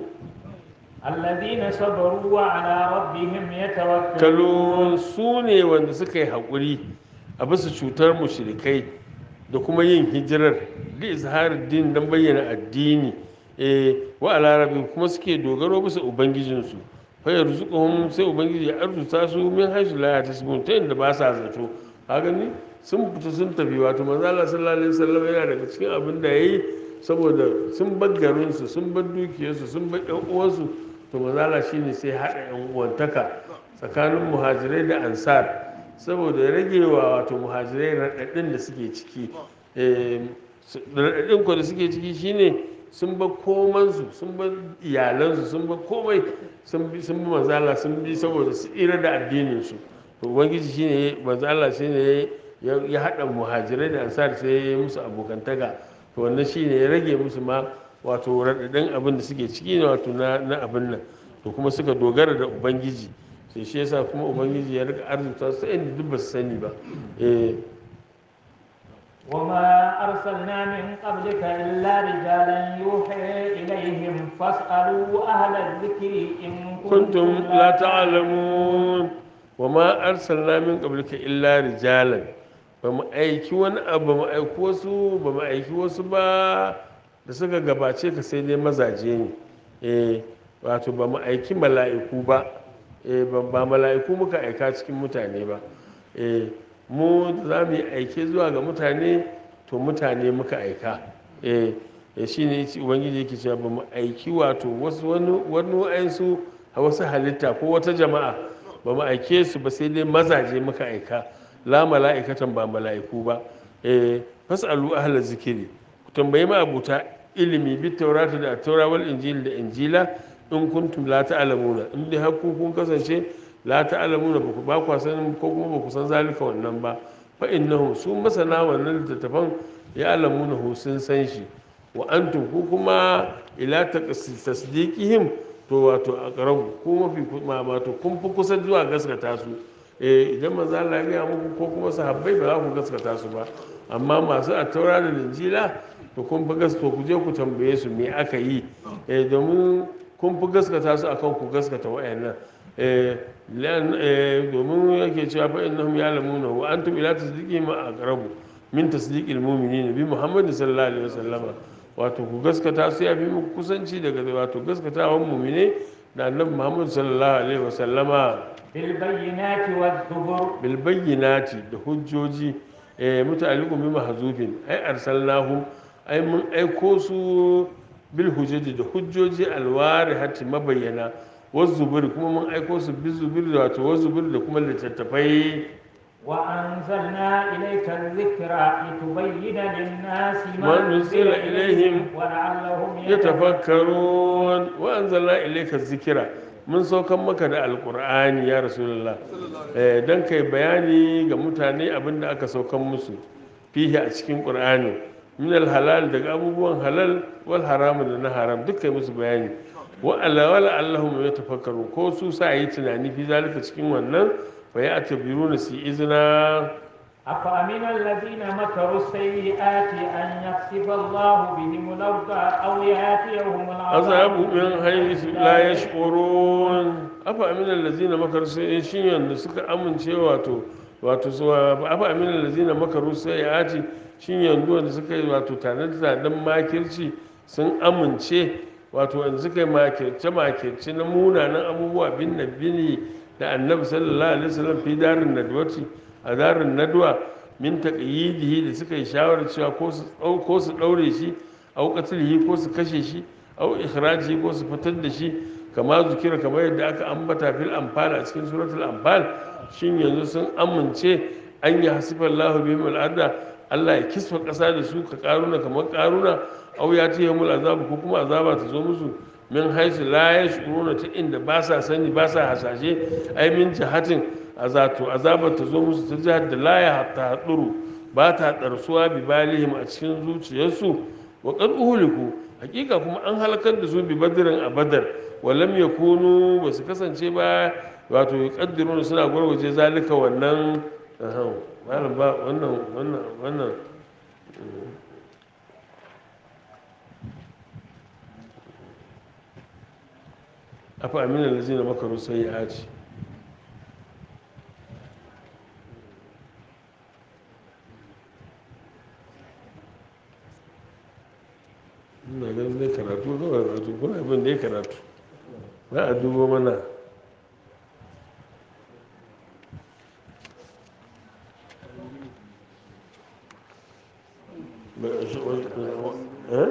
Speaker 2: الذين صبروا وعلى ربهم يتوكلون
Speaker 1: kalon su ne wanda suka yi haƙuri a bisa cutar mushrikai da kuma yin hijirar da izharar din don bayyana addini eh wa ala rabbi kuma suke dogaro bisa ubangijinsu fa yarzuquhum sai ubangiji ya arzuta su min haisu la yatasbun ta inda ba sa zato ka gani sun fita sun tafi wato manzo Allah sallallahu alaihi wasallam yana daga cikin abin da yayi saboda sun bar garinsu sun bar dukiyarsu sun bar ƴan uwansu to manzala shine sai haɗa yan uwantaka tsakanin muhajirai da ansar saboda ya rage wa wato muhajirai raɗaɗin da suke ciki Eh, su- raɗaɗin ko da suke ciki shine sun bar komansu sun bar iyalansu sun bar komai sun bi sun bi manzala sun bi saboda su tsira da addininsu to ubangiji shine manzala shine ya ya haɗa muhajirai da ansar sai ya yi musu abokantaka to wannan shine ya rage musu ma wato raɗaɗin abin da suke ciki ne wato na na abin nan to kuma suka dogara da ubangiji sai shi yasa kuma ubangiji ya rika arzuta su inda duk ba su sani ba eh
Speaker 2: وما أرسلنا من قبلك إلا رجالا يوحي إليهم فاسألوا أهل الذكر إن
Speaker 1: kuntum la ta'lamun wa ma arsalna min qablika illa rijalan ba mu aiki wani abu ba mu aiki wasu ba mu aiki wasu ba da suka gabace ka sai dai mazaje ne eh wato ba mu aiki mala'iku ba eh ba ba mala'iku muka aika cikin mutane ba eh mu da za mu yi aike zuwa ga mutane to mutane muka aika eh eh shine yace ubangiji yake cewa ba mu aiki wato wasu wani wani wa'ansu a wasu halitta ko wata jama'a ba mu aike su ba sai dai mazaje muka aika la mala'ikatan ba mala'iku ba eh fasalu ahla zikiri ku tambayi ma abuta ilimi bi taurata da taura wal injil da injila in kuntum la ta'lamuna in dai har ku kun kasance la ta'lamuna ba ku ba ku san ko kuma ba ku san zalika wannan ba fa innahum su masana wannan littattafan ya alamuna hu sun san shi wa antum ku kuma ila tasdiqihim to wato aqrabu ku mafi kuma wato kun fi kusa zuwa gaskata su eh idan manzo Allah ya gaya muku ko kuma sahabbai ba za ku gaskata su ba amma masu attaura da injila to kun fi gaskata ku je ku tambaye su me aka yi eh domin kun fi gaskata su akan ku gaskata wayannan eh lan eh domin yake cewa fa innahum ya'lamuna wa antum ila tasdiqihim aqrabu min tasdiqil mu'minina bi muhammadin sallallahu alaihi wasallama wato ku gaskata su ya fi muku kusanci daga wato gaskatawan mu'mine da annabi muhammad sallallahu alaihi wasallama
Speaker 2: بالبينات والزبر
Speaker 1: bil bayyinati da hujjoji eh muta'alliqun bi mahzufin ai arsalnahum ai mun aiko su bil hujjoji da hujjoji alwarihati mabayyana wazzubur kuma mun aiko su bil zubur da wato wazzubur da kuma littattafai
Speaker 2: وأنزلنا إليك الذكر لتبين للناس
Speaker 1: ما نزل إليهم
Speaker 2: ولعلهم
Speaker 1: yatafakkarun wa anzalna ilayka dhikra mun saukan maka da alqur'ani ya rasulullah eh dan kai bayani ga mutane abinda aka saukan musu fihi a cikin qur'ani min halal daga abubuwan halal wal haram da na haram duk kai musu bayani wa ala wala allahum yatafakkaru ko su sa yi tunani fi zalika cikin wannan fa ya tabiru su izina
Speaker 2: أفأمن الذين مكروا السيئات أن يخسف الله بهم الأرض أو يأتيهم
Speaker 1: azabu
Speaker 2: العذاب
Speaker 1: min haythu la yash'urun afa amina allazina makaru sai shin yanda suka amince wato wato su afa amina allazina makaru sayati shin yanzu wanda suka yi wato tare da dan makirci sun amince wato wanda suka yi makirce makirce na munanan abubuwa bin nabini da annabi sallallahu alaihi wasallam fi darin nadwati a darin nadwa min taqyidihi da suka yi shawarar cewa ko su ɗau- ko su daure shi au qatlihi ko su kashe shi au ikhraji ko su fitar da shi kama zukira kamar yadda aka ambata fil anfal a cikin suratul anfal shin yanzu sun amince an yi hasifar lahu bihim al'adda Allah ya kisfa ƙasa da su ka karuna kamar karuna au ya ce yamul azabu ko kuma azaba ta zo musu min haisu la yashuruna ta inda ba sa sani ba sa hasashe ai min jihatin azato azaba ta zo musu ta jihar da la ya ta haduru ba ta ɗarsuwa bi balihim a cikin zuciyarsu wa qad uhliku hakika kuma an halakar da su bi badrin a badar walam yakunu ba su kasance ba wato yuqaddiruna suna gwargwaje zalika wannan ahan, malam ba wannan wannan wannan afa amina lazina makaru sayyi'ati ina ganin dai karatu kawai wato kuna abin da ya karatu za a dubo mana Ba- shi- wa- eh?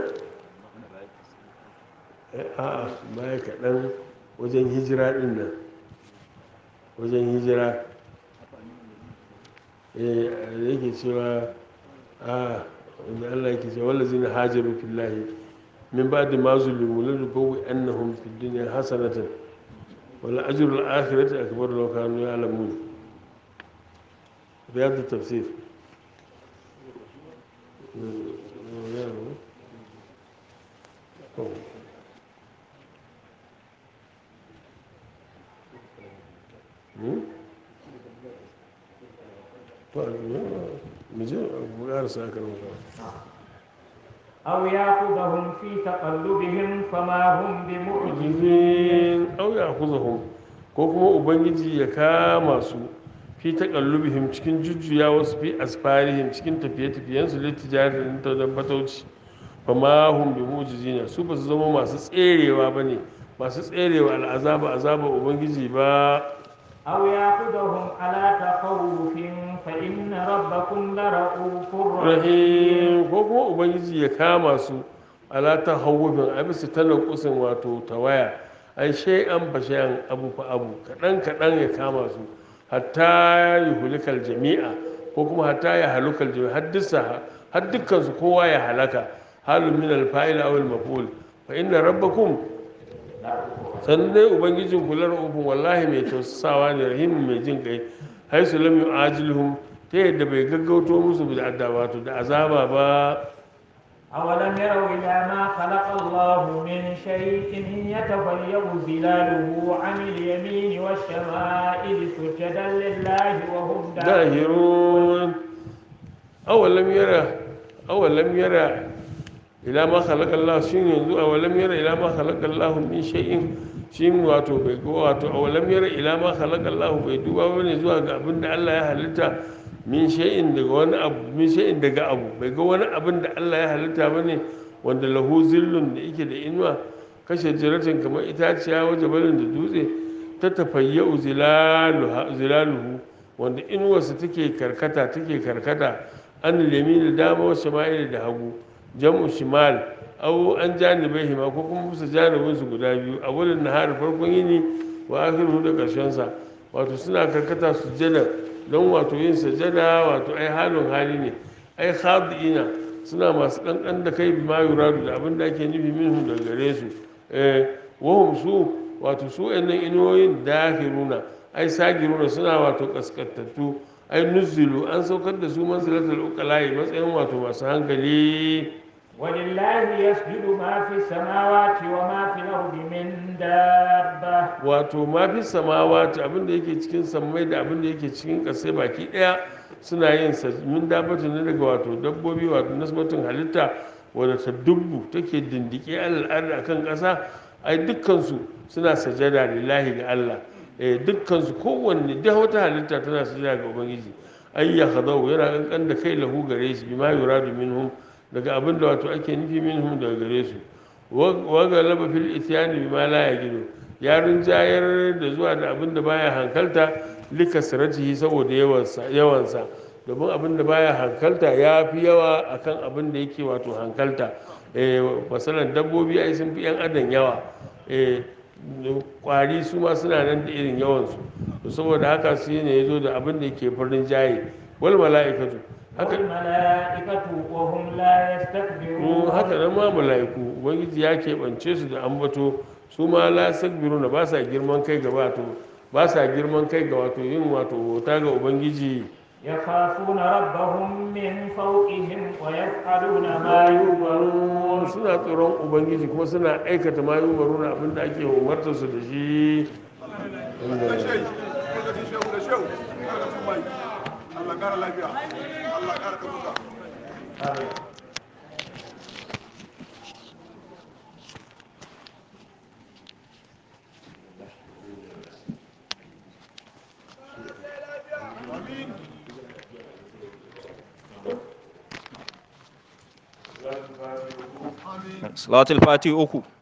Speaker 1: Eh, a'a baya kaɗan wajen hijira ɗin nan wajen hijira eh da yake cewa a wanda Allah yake cewa wallazina hajaru fillahi min ba'di ma zulimu lanubawwi annahum fid dunya hasanatan wal ajrul akhirati akbar law kanu ya'lamun riyad tafsir mu je mu ƙarasa kan
Speaker 2: أو يأخذهم في تقلبهم فما هم بمعجزين
Speaker 1: mu'jizin aw ya'khudhuhum ko kuma ubangiji ya kama su fi taqallubihim cikin jujjuya wasu fi asfarihim cikin tafiye-tafiyen su litijarin ta da fatauci fa ma hum bi mu'jizina su ba su zama masu tserewa bane masu tserewa al'azaba azaba ubangiji ba
Speaker 2: أو يأخذهم على تخوف فإن ربكم لرؤوف رحيم
Speaker 1: rahim ko kuma ubangiji ya kama su ala ta hawufin a bisa talaukusin wato tawaya ai shay'an fa shay'an abu fa abu kaɗan kaɗan ya kama su hatta yi hulikal jami'a ko kuma hatta ya halukal jami'a har dukkan har dukkan su kowa ya halaka halun min alfa'il aw al-maf'ul fa inna rabbakum sannan dai ubangijin kula ra'ufin wallahi mai tausasawa ne rahimin mai jin kai haisu lam yu'ajilhum ta yadda bai gaggauto musu da adda wato da azaba ba
Speaker 2: أولم يروا إلى ما خلق الله من شيء يتفيأ ظلاله عن اليمين والشمائل سجدا لله وهم
Speaker 1: dahirun awalam yara awalam yara ila ma khalaqa Allah shin yanzu awalam yara ila ma khalaqa Allah min shay'in shin wato bai go wato awalam yara ila ma khalaqa Allah bai duba bane zuwa ga abin da Allah ya halitta min shay'in daga wani abu min shay'in daga abu bai ga wani abin da Allah ya halitta bane wanda lahu zillun da yake da inuwa kashe jiratin kamar itaciya waje balin da dutse ta tafayyau zilaluha- zilaluhu wanda inuwarsa take karkata take karkata an lemi da dama wasu shama'il da hagu jam'u shimal au an janibai hima ko kuma bisa janibinsu guda biyu a wurin nahar farkon yini wa akhiru da ƙarshen sa wato suna karkata sujjada don wato yin sajada wato ai halin hali ne ai khadi'ina suna masu ɗanɗan da kai bi ma yuradu da abin da ake nufi minhu daga gare su eh wahum su wato su ɗannan inuwoyin dahiruna ai sagiruna suna wato kaskantattu ai nuzilu an saukar da su manzilatul uqala'i matsayin wato masu hankali
Speaker 2: ولله يسجد ما في السماوات وما في الأرض من دابة
Speaker 1: wato ma fi samawati abin da yake cikin sammai da abin da yake cikin ƙasai baki ɗaya suna yin sa min dabbatin ne daga wato dabbobi wato nasmatin halitta wadda ta dubbu take dindike al'ada akan ƙasa ai dukkansu suna sajada lillahi ga Allah eh dukkansu kowanne da wata halitta tana sajada ga ubangiji ai ya khadau yana kankan da kai lahu gare shi bima yuradu minhum daga abin da wato ake nufi minhum daga gare su wa galaba fil ityani bima la yajidu ya rinjayar da zuwa da abin da baya hankalta likasratihi saboda yawansa yawansa domin abin da baya hankalta ya fi yawa akan abin da yake wato hankalta eh masalan dabbobi ai sun fi yan adam yawa eh kwari su ma suna nan da irin yawansu to saboda haka shi ne ya zo da abin da yake farin jaye wal mala'ikatu haka
Speaker 2: والملائكة وهم لا
Speaker 1: Mm,
Speaker 2: يستكبرون
Speaker 1: haka nan ma mala'iku ubangiji ya keɓance su da ambato su ma la na ba sa girman kai ga wato ba sa girman kai ga wato yin wato bauta ga ubangiji
Speaker 2: يخافون ربهم من فوقهم ويفعلون ما يؤمرون
Speaker 1: suna tsoron ubangiji kuma suna aikata ma yi umaruna abinda ake umartar su da shi
Speaker 3: da shehu lokacin shehu da shehu kada su bai Allah kara lafiya Allah kara kabuka
Speaker 4: salatul fati uku